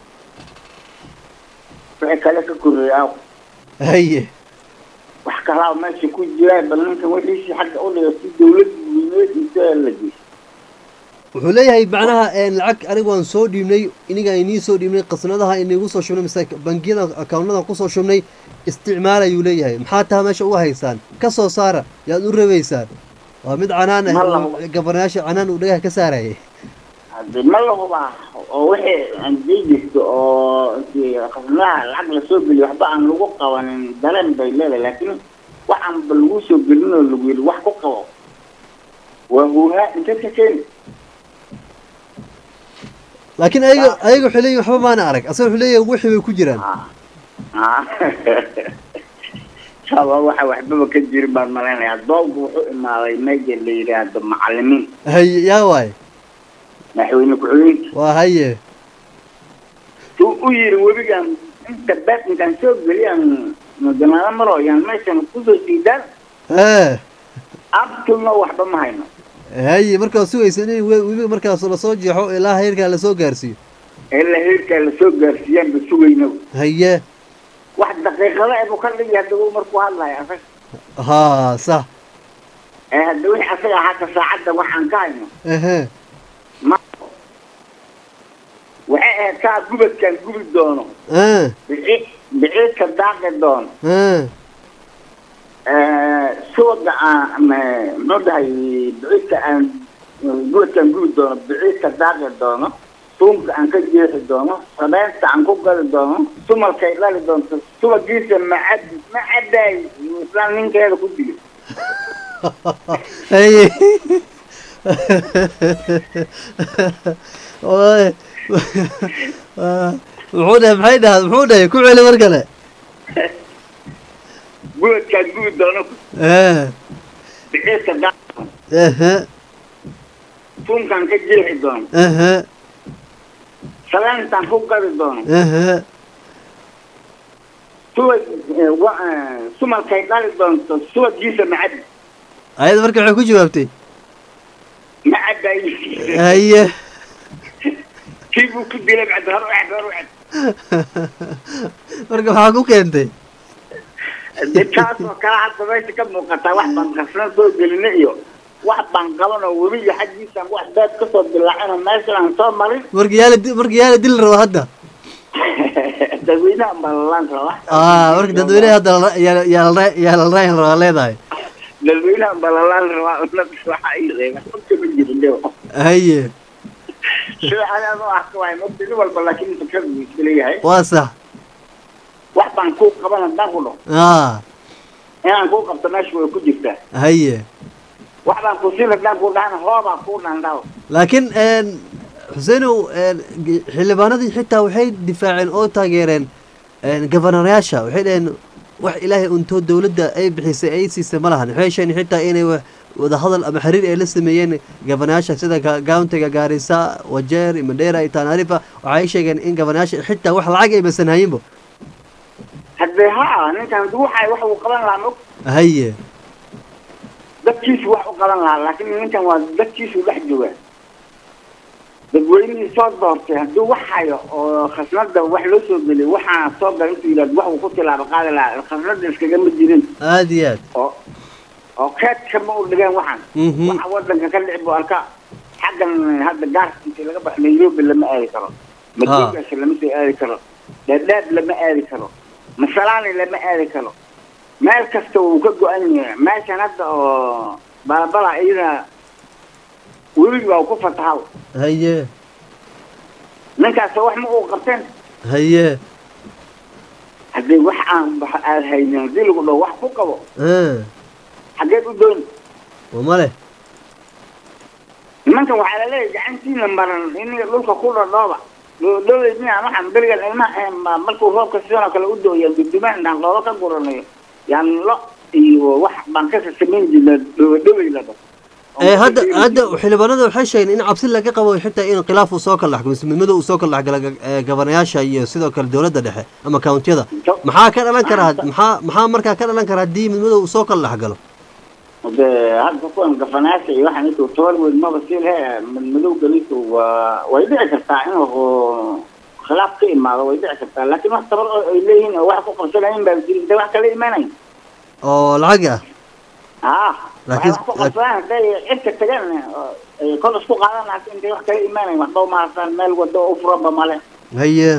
wixii kale ka korreeyay aaw haye wax kalaa meesha ku jiraan bal ninkan wixiisii xagga u dhiga si dawladda weyneediisa la geeyay wuxuu leeyahay macnaha een, lacag anigu waan soo dhiibnay iniga inii soo dhiibnay qasnadaha inigu soo shubnay mise bangiyada akawnadan kusoo shubnay isticmaal ayuu leeyahay maxaa taha meesha u haysaan ka soo saara yaad u rabaysaan waa mid canaan ah Ma oo labo. gabarnayaasha canaan uu dhagaha ka saarayay hadii ma lahubaa oo wixii hadii jirto oo intii qasnaha lacag lasoo geliyo waxba aan lagu qabanin dareen bay leedahay laakiin waxaan ba lagu soo gelin oo lagu yidhi wax ku qabo waa huuhaa intee ka keeni laakiin ayaga ayaga wuxuu leeyahay waxba maana arag asaga wuxuu leeyahay wixii bay ku jiraan saba waxa waxbaba ka jirin baan malaynaya doolku wuxuu imaaday meja la yidhaahdo macalimiin haye yaa waaye madaxweyne ku-xigeenka waa haye suu u yiri webigan inta bees intaan soo geliyaan mudanaado maro yaan meeshan kusoo jiidaan ee abtulna waxba ma hayno haye markaa sugaysa in we- webi markaas lasoo jeexo ilaa heerkaa lasoo gaarsiiyo ilaa heerkaa lasoo gaarsiiyaan ba sugayno haye wax daqiiqada ebu ka dhigi hadda uu markuu hadlayo asaga haa sax ee hadda wixii asaga hata saacadda waxaan ka hayno ehe ma waxay ahayd saa gubadkaan gubi doono ee bici biciidka daaqi doono ee suwaga aan muxuu dhahay biciidka aan guudkaan gubi doono biciidka daaqi doono suunka aan ka jeexi doono sabeynta aan ku gadi doono sumalkay dhali doonto subagiisa macad ma caddaay islaan ninkeeda ku dili haye Waay. muxuu dhahay maxay dhahaa muxuu dhahay ku celi mar kale guudkaan gubi doono Eh, biciidka daaqi ehe suunkaan ka jeexi doono ehe sabeyntaan ku gadi doono ehe subag eh, wa- eh, sumalkay dhali doonto subagiisa macad ayada marka waxay ku jawaabtay ma caddaay haye kii buu ku dilay bacdi hor ucad hor ucad marka waxaa ku keentay de taasoo kale hadda meesha ka muuqataa wax baan qarsan soo gelina iyo wax baan qaban oo webiga xaggiisaan wax beed kasoo dilaacin oo meesha aan soo marin marka yaala di- marka yaala dili rabo hadda dadweynaha balalaan raba ah marka dadweyneha hadda la- yaala yaala yaala rayn rabaa leedahay dadweynaha balalaan rabaa unad waxa ay reeba xogta ma jirin dhew haye sida anaan u arka waay mogta nin walba laakiin fikrad buu iska leeyahay waa sax wax baan kuu qaban haddaan ku dhaho ah inaan kuu qabto meesha way ku jirtaa haye wax baan ku siin haddaan kuu dhahana hoobaa kuu dhandhaw laakiin een, xuseenow een, g- xildhibaanadii xitaa waxay difaaceen oo taageereen een, gofanareyaasha waxay dhaheen wax ilaahay untoo dowladda ay bixisay ay siisay ma lahan waxay sheegeen xitaa inay wa- wadahadal ama xiriir ay la sameeyeen gofanayaasha sida ga- gauntiga gaarisa wajeer mandheera iyo taanaarifa waxay sheegeen in gofanayaasha xitaa wax lacag ay masan hayinbo haddee ha ninkan waxay wax uu qaban lahaa mog haye dadkiisu wax u qaban lahaa laakiin ninkan waa dadkiisu dhex jooga dadweynihii soo doortay hadduu wax hayo oo khasnada wax loo soo geliyo waxaa soo gala intuu yidhahdo wax uu ku tilaabo qaadi lahaa khasnada iskagama jirin aada iyo aad oo oo keedka ma u dhigeen waxaan Mhm. waxa wadanka ka dhici buu arka xaggan hadda gaarka intii laga baxo nairobi lama aadi karo madiigaas lama soo aadi karo dhaadhaab lama aadi karo masalaani lama aadi karo meel kasta wuu ka go-an yahay meeshan hadda oo balabala iyada webiga waa ku fatahaw haye ninkaas wax ma uu qabteen haye haddii wax aan wax aad haynin haddii lagu dhaho wax ku qabo ah xaggeed u dooni waa male nimankan waxaa laleeyahay gacantiina maran iniga dhulka ku dhadhooba dhoodhoobay miyaa waxaan berigan ilmaha eh, ma- markuu roobka sidan oo kale u dooya dudumaan intaan dhooba ka guranayo yaan lo iyo wax baan ka samayn jirna dhoobadhobay la dhaho ee hadda hadda xildhibaanada waxay sheegeen in cabsi laga qabo xitaa in khilaaf uu soo kala dhexgalo mise midmada uu soo kala dhexgalo ee gabanayaasha iyo sidoo kale dowladda dhexe ama countiyada maxaa ka dhalan kara maxaa maxaa markaa ka dhalan kara haddii midmada uu soo kala dhexgalo de hadda kuwan gafanaasha iyo waxaan intuu tobar weyn maba sii lehe madmadow galisu waa way dhici kartaa inuu khilaaf ka imaado way dhici kartaa laakiin wax tabar oo ay leeyihiin oo wax ku qabsanayin baa jiri intay wax kala imanayn oo lacag ah ah waxay Laakiin- wax ku qabsadaan hadday cirka tagaan oo ay kol isku qaadan laakiin intay wax kala imanayn waxba umaharsaan meel wado u furanba male haye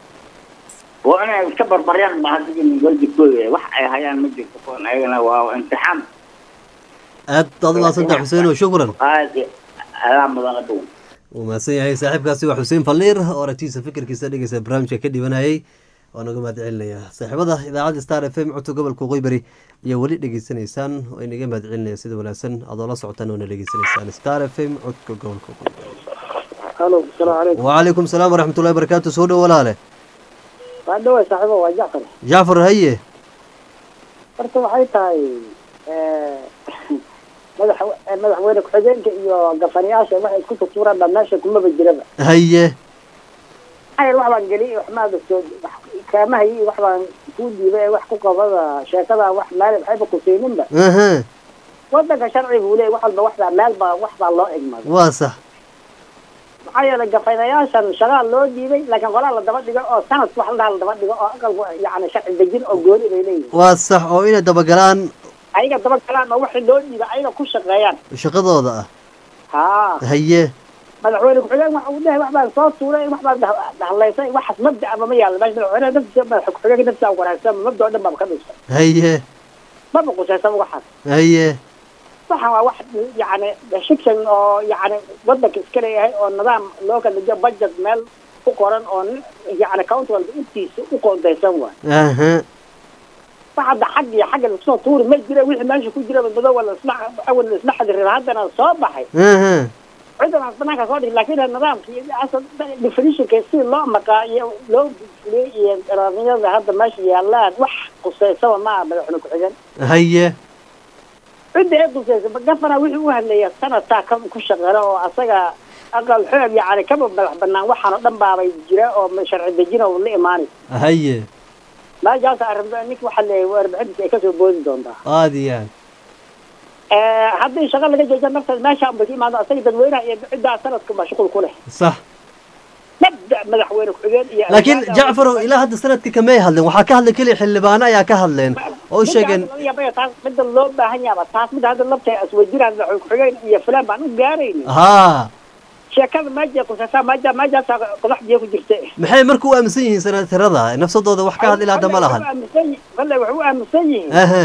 waa inay iska barbaryaan ba hadigin wajibkooda wax ay hayaan ma jirto kuwan ayagana waa imtixaan aad aad umaadsantaha xuseen oo shukran aad adaa mudan adow wuu mahadsan yahay saaxiibkaasi waa xuseen falliir oo aragtiisa fikirkiisa dhegeysa barnaamijka ka dhibanayay waa naga mahad celinayaa saaxiibada idaacadda star f m codka gobolka qoybari ayaa weli dhegeysanaysaan oo inaga mahad celinaya sida wanaagsan adoo la socotaan oona dhegeysanaysaan star f m codka gobolka qoybari halo asalaamu calaykum وعليكم السلام ورحمة الله وبركاته سودة ولا له waa dhawaa saaxiibo waa jacfar جعفر هيه horta waxay tahay madax madaxweyne ku-xigeenka iyo gafanayaasha waxay isku tutuuraan baa meesha kumaba jiraba هيه maxaa wax baan geliyay wax maada soo kaamahay iyo wax baan kuu diibay ee wax ku qabada sheekada wax meel waxayba kuseyninba اها wadanka sharciga uu leeyahy wax walba waxbaa meel baa wax baa loo egmaday واصح maxaa yeelay gafanayaashan shagaa loo diibay laakiin qolaa la daba dhigo oo sanadka wax ladhaha la daba dhigo oo aqalku yacni sharci dejin oo gooni bay leeyihin واصح oo inay dabagalaan ayaga daba galaan oo waxii loo diibay ayaga ku shaqeeyaan shaqadooda ah haa haye madaxweyne ku-xigeen waxa uu leeyahay wax baan soo tuuray wax baan dah- dahlaysay waxaas mabda ama ma yaalo meesha madaxweynaha naftiisa madaxa ku-xigeenka naftiisa wanaagsan mabda oo dhan baa ka dhisa haye maba qusaysaba waxaas haye waxaan waa wax yani shiction oo yani wadanka iska leeyahay oo nidaam loo kala dejiyo budget meel ku qoran oo nin- yani county walba intiisa u qoondaysan waay aha wax hadda xag iyo xagga lakusoo tuuri ma jira wixii meesha ku jira badbado wala isla awal la isla xadirin haddana soo baxay aha cidan aan banaanka soo dhig laakiin nidaamka iyo asal definitionka si loo maqaa iyo loo fuliyey iyo qaraarnimada hadda meesha yaalaan wax quseysaba ma aha madaxweyne ku-xigeen haye cidda ee quseysa gafana wixii u hadlaya sanadkaa ka ku shaqeela oo asaga aqal xoog yani kaba madax banaan waxaan oo dhan baabay jira oo sharci dejina oo la imaanay haye meeshaas arrinta ninka waxa leeyahay warbixintiisa ay kasoo boodi doontaa aad iyo aad haddii shaqa laga jeeja naftaas meesha unbay ka imaado asaga dadweynaha iyo ciddaa sanadka mashquul ku leh sax mabda madaxweyne ku-xigeen iyo laakiin jacfarow ilaa hadda sanadkii kamay hadleen waxaa ka hadlay keliya xildhibaano ayaa ka hadleen oo sheegeen taas midda loo baahan yaaba taas midda hadda labta aswajiraan madaxweyne ku-xigeen iyo fulaan baan u gaarayni haa sheekada meja kusasa meja mejaasa qodax biyo ku jirta maxay marka u aaminsan yihiin sanatirada nafsadooda wax ka hadla ilaa hadda ma lahan walle waxay u aaminsan yihiin aha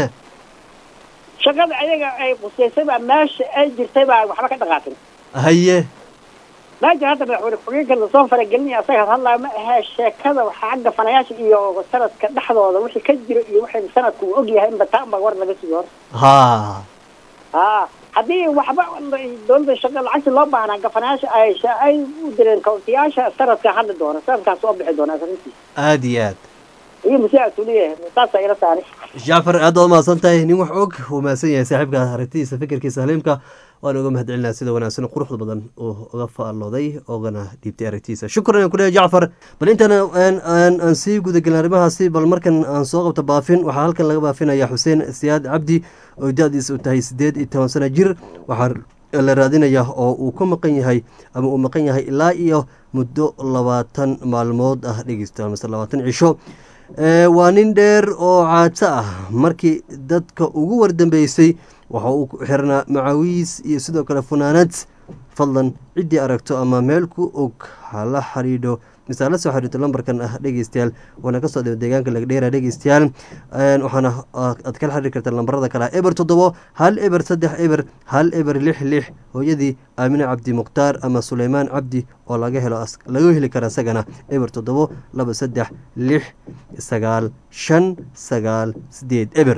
shaqada ayaga ay qusaysay baa meesha ay jirtay baa waxba ka dhaqaaqin haye meesha hadda madaxweyne ku-xigeenka lasoo faragelinaya asaga hadlaya ma ahee sheekada waxaa xagga fanayaasha iyo sanadka dhexdooda wixii ka jira iyo waxay sanadku uu ogyahay inba taan baa war laga sugi hor haa ha haddii waxba dowladda shaqa lacagta loo baahnaa gafanayaasha ay sha- ay u direen kauntiyaasha sanadka hadli doona sanadkaas soo bixi doona arrintiisa aad iyo aad iyo masiicaas uu leeyahay saasa ila saari jacfar aad baad umahadsan tahay nin wax og uu mahadsan yahay saaxiibka aragtidiisa fikirkiisa haliimka waan uga mahad celinaa sida wanaagsan quruxda badan uu uga faallooday oogana dhiibtay aragtidiisa shukran aan ku leeyahay jacfar bal intana aan aan aan sii gudagelin arrimahaasi bal markan aan soo qabto baafin waxaa halkan laga baafinaya xuseen siyaad cabdi oo da-diisa u tahay siddeed iyo toban sano jir waxaa la raadinaya oo uu ka maqan yahay ama uu maqan yahay ilaa iyo muddo labaatan maalmood ah dhegeysta mise labaatan cisho Ee, waa nin dheer oo caato ah markii dadka ugu wardambeysay waxa uu ku xirnaa macawiis iyo sidoo kale funaanad fadlan ciddii aragto ama meel ku og hala xidhiidho mise hala soo xidhiidho lambarkan ah dhegeystayaal waana kasoo dhiba deegaanka lagdheera dhegeystayaal Een, waxaana ah, aad kala xiriiri kartaa lambarada kale ah eber toddobo hal eber saddex eber hal eber lix lix hooyadii aamine cabdi mukhtaar ama suleymaan cabdi oo laga helo as- laga heli kara isagana eber toddobo laba saddex lix sagaal shan sagaal sideed eber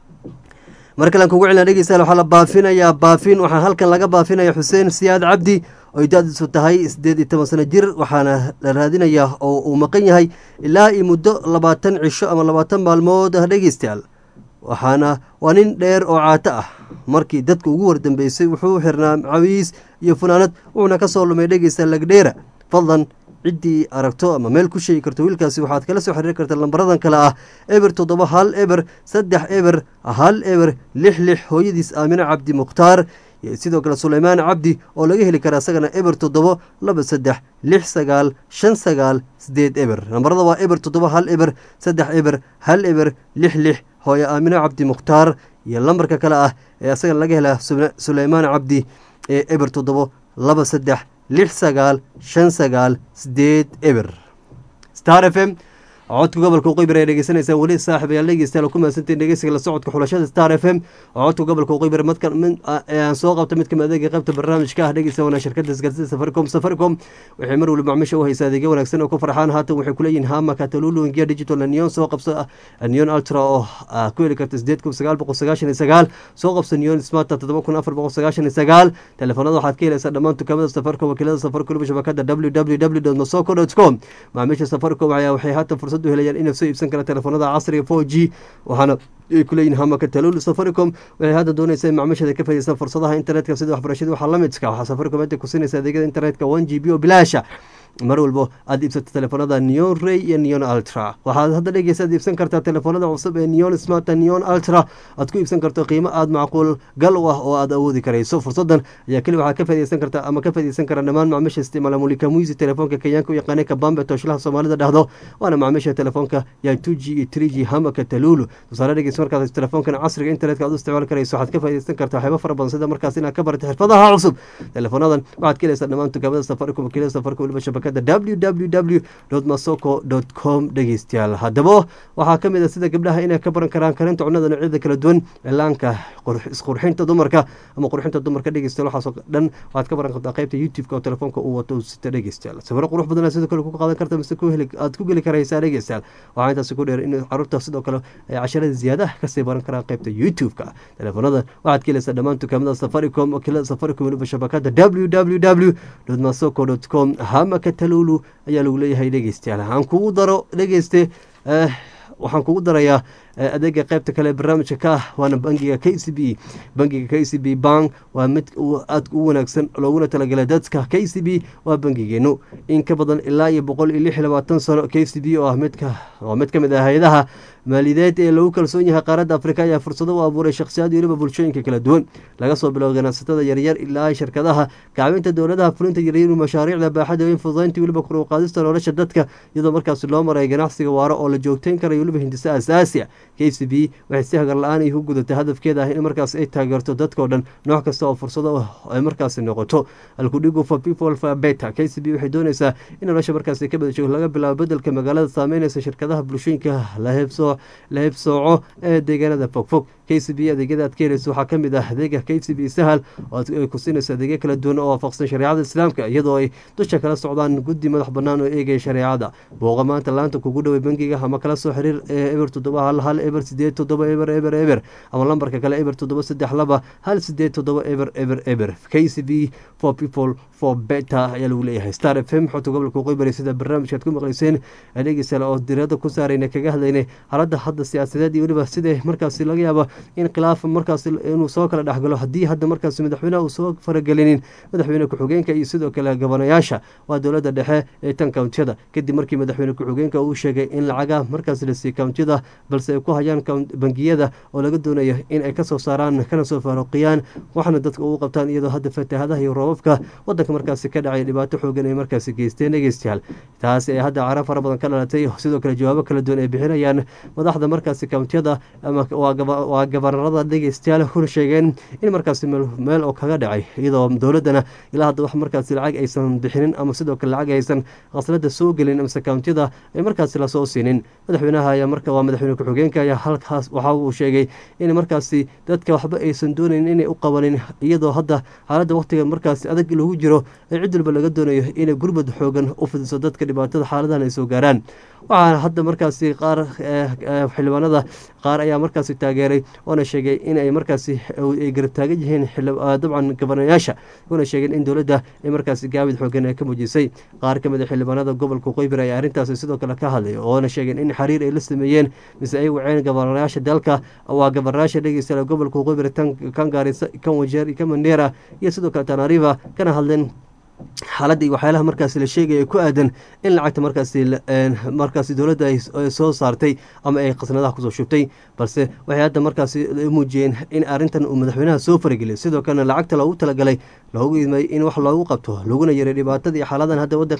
mar kalean kugu celina dhegeystayaal waxaa la baafinayaa baafin waxaa halkan laga baafinaya xuseen siyaad cabdi oy da-diisu tahay siddeed iyo toban sano jir waxaana la raadinayaa oo uu maqan yahay ilaa iyo muddo labaatan cisho ama labaatan maalmood ah dhegeystayaal waxaana waa nin dheer oo caato ah markii dadka ugu wardambeysay wuxuu xirnaa macawiis iyo funaanad wuxuuna ka soo lumay dhegeysta lagdheera fadlan ciddii aragto ama meel ku sheegi karto wiilkaasi waxaad kala soo xiriiri kartaa lambaradan kale ah eber toddoba hal eber saddex eber hal eber lix lix hooyadiis aamine cabdi mukhtaar iyo sidoo kale suleymaan cabdi oo laga heli kara isagana eber toddobo laba saddex lix sagaal shan sagaal sideed eber lambarada waa eber toddoba hal eber saddex eber hal eber lix lix hooye aamine cabdi mukhtaar iyo lambarka kale ah ee isagana laga hela Sule- suleymaan cabdi ee eber toddobo laba saddex lix sagaal shan sagaal sideed eber star f m codka gobolka uqaybir ayaa dhegeysanaysaan weli saaxib ayaa dhegeystayaal ku mahadsantiin dhegeysiga la socodka xulashada star f m oo codka gobolka uqaybir madka mid ee aan soo qabta mid kamid adeega qaybta barnaamijka ah dhegeysta wana shirkada isgaarsiida safaricom safaricom waxay mar waliba macmiisha u haysaa adeegyo wanaagsan oo ku farxaan haatan waxay kuleeyihiin hama katalulu ingiya digital neon soo qabso neon ultra oo ah ku heli karta sideed kun sagaal boqol sagaashan iyo sagaal soo qabso neon smarta toddoba kun afar boqol sagaashan iyo sagaal telefoonada waxaad ka helaysaa dhammaan dukaamada safaricom wakiilada safaricom waliba shabakada www masoko com macaamiisha safaricom ayaa waxay haatan fursad u helayaan inay soo iibsan karaan telefoonada casriga four g waxaana ay kuleeyihin hamaka talul safaricom waxay hadda doonaysa in macaamiishada ka faa'iideystaan fursadaha internetka sida waxbarashada waxaa la midka waxaa safaricom hadda ku siinaysa adeegyada internetka one g b oo bilaasha mar walbo aad iibsato telefoonada neon ray iyo neon ultra waxaad hadda dhegeysa aad iibsan kartaa telefoonada cusub ee neon smart neon ultra aad ku iibsan karto qiimo aada macquul gal u ah oo aad awoodi karayso fursadan ayaa keli waxaad ka faa'iideysan kartaa ama ka faa'iideysan kara dhammaan macaamiisha isticmaala mulika muisi telefoonka kenyaanka u yaqaanay kabambe tooshalaha soomaalida dhahdo waana macaamiisha telefoonka yaa two g iyo three g hamaka talulu tusaale dhegeysa markaad telefoonkan casriga internetka aad u isticmaali karayso waxaad ka faa'iideysan kartaa waxyaabo fara badan sida markaas inaad ka barato xirfadaha cusub teleefoonadan waxaad ka helaysaa dhammaan dukaamada safaricom wakiilada safaricom waliba shabakada shabakada w w w masoko com dhegeystayaal haddaba waxaa ka mid a sida gabdhaha inay ka baran karaan karinta cunada noocyada kala duwan cilaanka isqurxinta dumarka ama qurxinta dumarka dhegeystayaal waxaasoo dhan waxaad ka baran kartaa qaybta youtube-ka oo telefoonka uu wato sita dhegeystayaal sawiro qurux badan sidoo kale ku qaadan karta mise aad ku geli karaysaa dhegeystayaal waxaa intaasi ku dheer in caruurta sidoo kale ay casharada ziyaadaha kasii baran karaan qaybta youtube-ka telefoonada waxaad ka helaysaa dhammaan dukaamada safaricom wakiilada safaricom weliba shabakada w w w masoko com hamaka talulu ayaa lagu leeyahay dhegeystayaal aan kugu daro dhegeyste waxaan kugu darayaa adeega qaybta kale barnaamijka ka ah waana bangiga k c b bangiga k c b bank waa mid aad u wanaagsan looguna talagalay dadka k c b waa bangigeenu in ka badan ilaa iyo boqol iyo lix iyo labaatan sano k c b oo ah midka waa mid ka mid ah hay-adaha maaliyadeed ee lagu kalsoon yahay qaaradda afrika ayaa fursado u abuuray shakhsiyaad weliba bulshooyinka kala duwan laga soo bilow ganacsatada yaryar ilaa shirkadaha kacbinta dowladaha fulinta yaryar mashaariicda baaxada weyn fududaynta weliba kor u qaadista nolosha dadka iyadoo markaasi loo maray ganacsiga waaro oo la joogteyn karayo weliba hindise asaasiya k c b waxay si hagar la-aan igu gudatay hadafkeeda ah in markaas ay taageerto dadkao dhan nooc kasta oo fursado ay markaasi noqoto alkudhigu for people for beta k c b waxay doonaysaa in nolosha markaasi ka badasho laga bilaabo bedelka magaalada saameynaysa shirkadaha bulshooyinka la heebsooco ee deegaanada fogfog k c b adeegyada aad ka helayso waxaa ka mid ah adeega k c b sahal oo ay ku siinayso adeegyo kala duwan oo waafaqsan shareecada islaamka iyadoo ay dusha kala socdaan guddi madax bannaan oo eegaya shareecada booqa maanta laanta kugu dhoway bangiga ama kala soo xiriir ee eber toddoba hal hal eber sideed toddoba eber eber eber ama lambarka kale eber toddoba saddex laba hal sideed toddoba eber eber eber k c b for people for beta ayaa lagu leeyahay star f m xogta gobolka qoybari sida barnaamijkaad ku maqlayseen adeegisale oo dirada ku saarayna kaga hadlaynay xaaladda hadda siyaasadeed iyo weliba sida markaasi laga yaabo in khilaaf markaas inuu soo kala dhexgalo haddii hadda markaas madaxweyneha uu soo faragelinin madaxweyne ku-xigeenka iyo sidoo kale gabanayaasha waa dowladda dhexe ee tan kountiyada kadib markii madaxweyne ku-xigeenka uu sheegay in lacaga markaas la siiy kountiyada balse ay ku hayaan bangiyada oo laga doonayo in ay kasoo saaraan kana soo faaruqiyaan waxna dadka ugu qabtaan iyadoo hadda fatahaadaha iyo roobabka wadanka markaasi ka dhacay dhibaato xoogan ay markaasi geysteen dhegeystayaal taasi ay hadda cara fara badan ka dhalatay sidoo kale jawaabo kala duwan ay bixinayaan madaxda markaasi kountiyada ama waa gabanarada dhegeystayaal kuna sheegeen in markaasi meel oo kaga dhacay iyadoo dowladana ilaa hadda wax markaasi lacag aysan bixinin ama sidoo kale lacag aysan qaslada soo gelin amase kountiyada ay markaasi lasoo siinin madaxweynaha ayaa marka waa madaxweyne ku-xigeenka ayaa halkaas waxa uu sheegay in markaasi dadka waxba aysan doonayn inay u qabanin iyadoo hadda xaaladda waqtiga markaasi adag lagu jiro ee cid walba laga doonayo inay gurbad xoogan u fidiso dadka dhibaatada xaaladahan ay soo gaaraan waxaana hadda markaasi qaar xildhibaanada qaar ayaa markaasi taageeray oona sheegay in ay markaasi ay garab taagan yihiin dabcan gabanayaasha una sheegeen in dowladda ay markaasi gaabid xoogan ay ka muujisay qaar ka mid a xildhibaanada gobolka qoybir ayaa arrintaasi sidoo kale ka hadlay oona sheegeen in xiriir ay la sameeyeen mise ay waceen gabanayaasha dalka waa gabanayaasha dhegeysta gobolka qoybir kan gaarisa kan wajeer kan mandera iyo sidoo kale tanariva kana hadleen xaaladda iyo waxyaalaha markaasi la sheegaya ku aadan in lacagta markaasi markaasi dowladda ay soo saartay ama ay khasnadaha kusoo shubtay balse waxay hadda markaasi muujiyeen in arrintan uu madaxweynaha soo farageliyo sidoo kalena lacagta loogu talagalay loogu idmay in wax loogu qabto laguna yaray dhibaatada iyo xaaladan hadda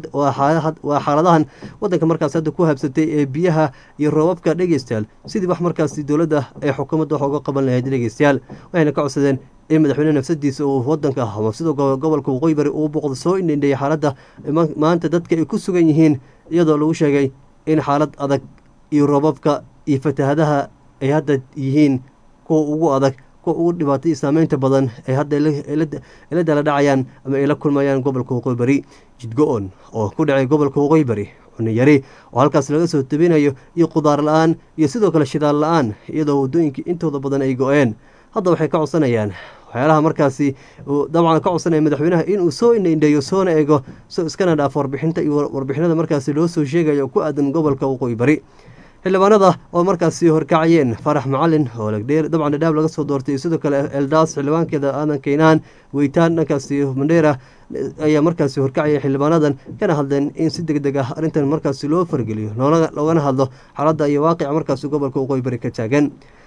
waa xaaladahan wadanka markaas hadda ku habsatay ee biyaha iyo roobabka dhegeystayaal sidii wax markaasi dowladda ay xukuumadda wax uga qaban lahayd dhegeystayaal waxayna ka codsadeen in madaxweyne nafsadiisa uu wadanka ama sidoo gobolka waqooyi bari uu boqdo soo indhindheeyay xaaladda maanta dadka ay ku sugan yihiin iyadoo lagu sheegay in xaalad adag iyo roobabka iyo fatahadaha ay hadda yihiin kuwa ugu adag kuwa ugu dhibaatay saameynta badan ay hadda la dala dhacayaan ama ay la kulmayaan gobolka waqooyi bari jidgo-on oo ku dhacay gobolka waqooyi bari cuniyari oo halkaas laga soo tabinayo iyo qudaar la-aan iyo sidoo kale shidaal la-aan iyadoo waddooyinkii intooda badan ay go-een hadda waxay ka codsanayaan waxyaalaha markaasi dabcan ka codsanaya madaxweynaha inuu soo indhaindheeyo soona eego so iskana dhaafo warbixinta iyo warbixinada markaasi loo soo sheegayo ku aadan gobolka waqooyi bari xildhibaanada oo markaasi horkacayeen farax macalin oo lagdheer dabcan dhadhaab laga soo doortay iyo sidoo kale eldaas xildhibaankeeda aadan keynaan weytaan dhankaasi mandheera ayaa markaasi horkacaya xildhibaanadan kana hadleen in si deg deg ah arrintan markaasi loo fargeliyo loogana hadlo xaaladda iyo waaqica markaasi gobolka waqooyi bari ka taagan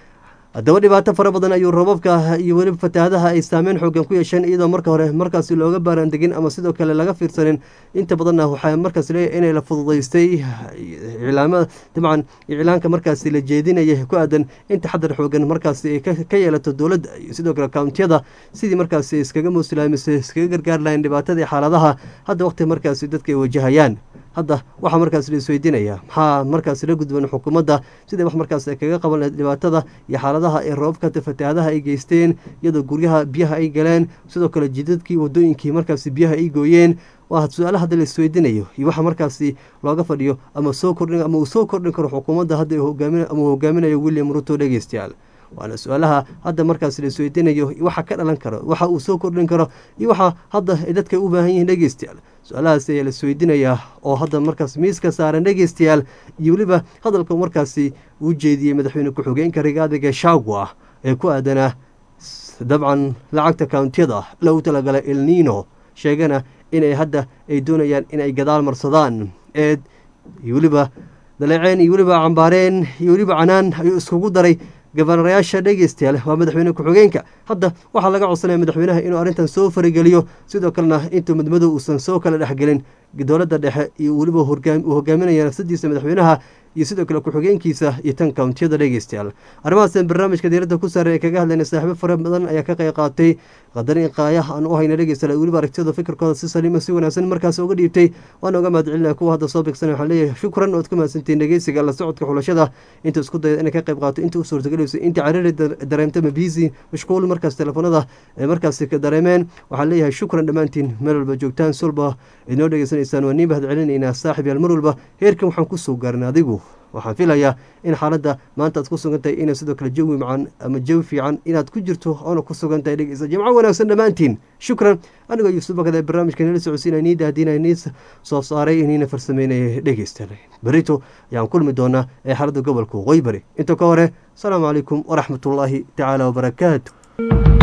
haddaba dhibaato fara badan ayuu roobabka iyo weliba fatahaadaha ay saameyn xoogan ku yeesheen iyadoo marka hore markaasi looga baaraandegin ama sidoo kale laga fiirsanin inta badanna waxaa markaas leeyahy inay la fududaystay iclaamada dabcan iclaanka markaasi la jeedinaya ku aadan in taxadar xoogan markaasi ay ka yeelato dowladda iyo sidoo kale kountiyada sidii markaasi iskaga muuslaamise iskaga gargaar lahayn dhibaatadii xaaladaha hadda waqti markaasi dadka ay wajahayaan hadda waxaa markaas la isweydiinaya maxaa markaas la gudban xukuumadda siday wax markaas kaga qaban lahayd dhibaatada iyo xaaladaha ee roobabka fatahaadaha ay geysteen iyadoo guryaha biyaha ay galeen sidoo kale jidadkii wadooyinkii markaasi biyaha ay gooyeen waa su-aala hadda la isweydiinayo iyo waxa markaasi looga fadhiyo ama soo kordhin ama uu soo kordhin karo xukuumadda hadda hogaami ama uu hogaaminayo william ruto dhegeystayaal waana su-aalaha hadda markaas la isweydiinayo waxa ka dhalan karo waxa uu soo kordhin karo iyo waxa hadda dadka u baahan yihiin dhegeystayaal su-aalahaas ayaa la isweydiinayaa oo hadda markaas miiska saaran dhegeystayaal iyo weliba hadalka markaasi uu jeediyey madaxweyne ku-xigeenka rigaada gashagwa ee ku aadanaa dabcan lacagta kountiyada lagu talagalay elnino sheegana inay hadda ay doonayaan inay gadaal marsadaan eed iyo weliba daleeceen iyo weliba cambaareen iyo weliba canaan ayuu iskugu daray gabanarayaasha dhegeystayaal waa madaxweyne ku-xigeenka hadda waxaa laga codsanaya madaxweynaha inuu arrintan soo farigeliyo sidoo kalena intuu midmadow uusan soo kala dhexgelin dowladda dhexe iyo weliba uu hogaaminaya nafsadiisa madaxweynaha iyo sidoo kale ku-xigeenkiisa iyo tan kountiyada dhegeystayaal arrimahaasn barnaamijka diiradda ku saaran ee kaga hadlayna saaxiibo fara badan ayaa ka qayb qaatay qadarin qaayaha aan u hayna dhegeystayaal weliba aragtiyada fikirkooda si saliima si wanaagsan markaas uga dhiibtay waana uga mahadcelinaya kuwa hadda soo bigsanay waxaan leeyahay shukran ood ku mahadsantiin dhegeysiga la socodka xulashada inta isku dayda inay ka qayb qaato inta u suurtagelayso inta cariiri dareemta mabiisi mashquul markaas telefoonada ee markaasi ka dareemeen waxaan leeyahay shukran dhammaantiin meel walba joogtaan solba inoo dhegeysanaysaan waa niin mahadcelinaynaa saaxib yaal mar walba heerkan waxaan kusoo gaarin adigu waxaan filayaa in xaaladda maanta aad ku sugan tahay inay sidoo kale jawi macan ama jawi fiican inaad ku jirto oona ku sugan tahay dhegeysa jimco wanaagsan dhammaantiin shukran anigoo yuusuf bakada ee barnaamijka nila socodsiinaya nii dahdinaya nii soo saaray niina farsameynaya dhegeysta berito ayaan kulmi doonaa ee xaaladda gobolka waqooyi bari inta ka hore asalaamu calaykum waraxmatullaahi tacaala wabarakaatu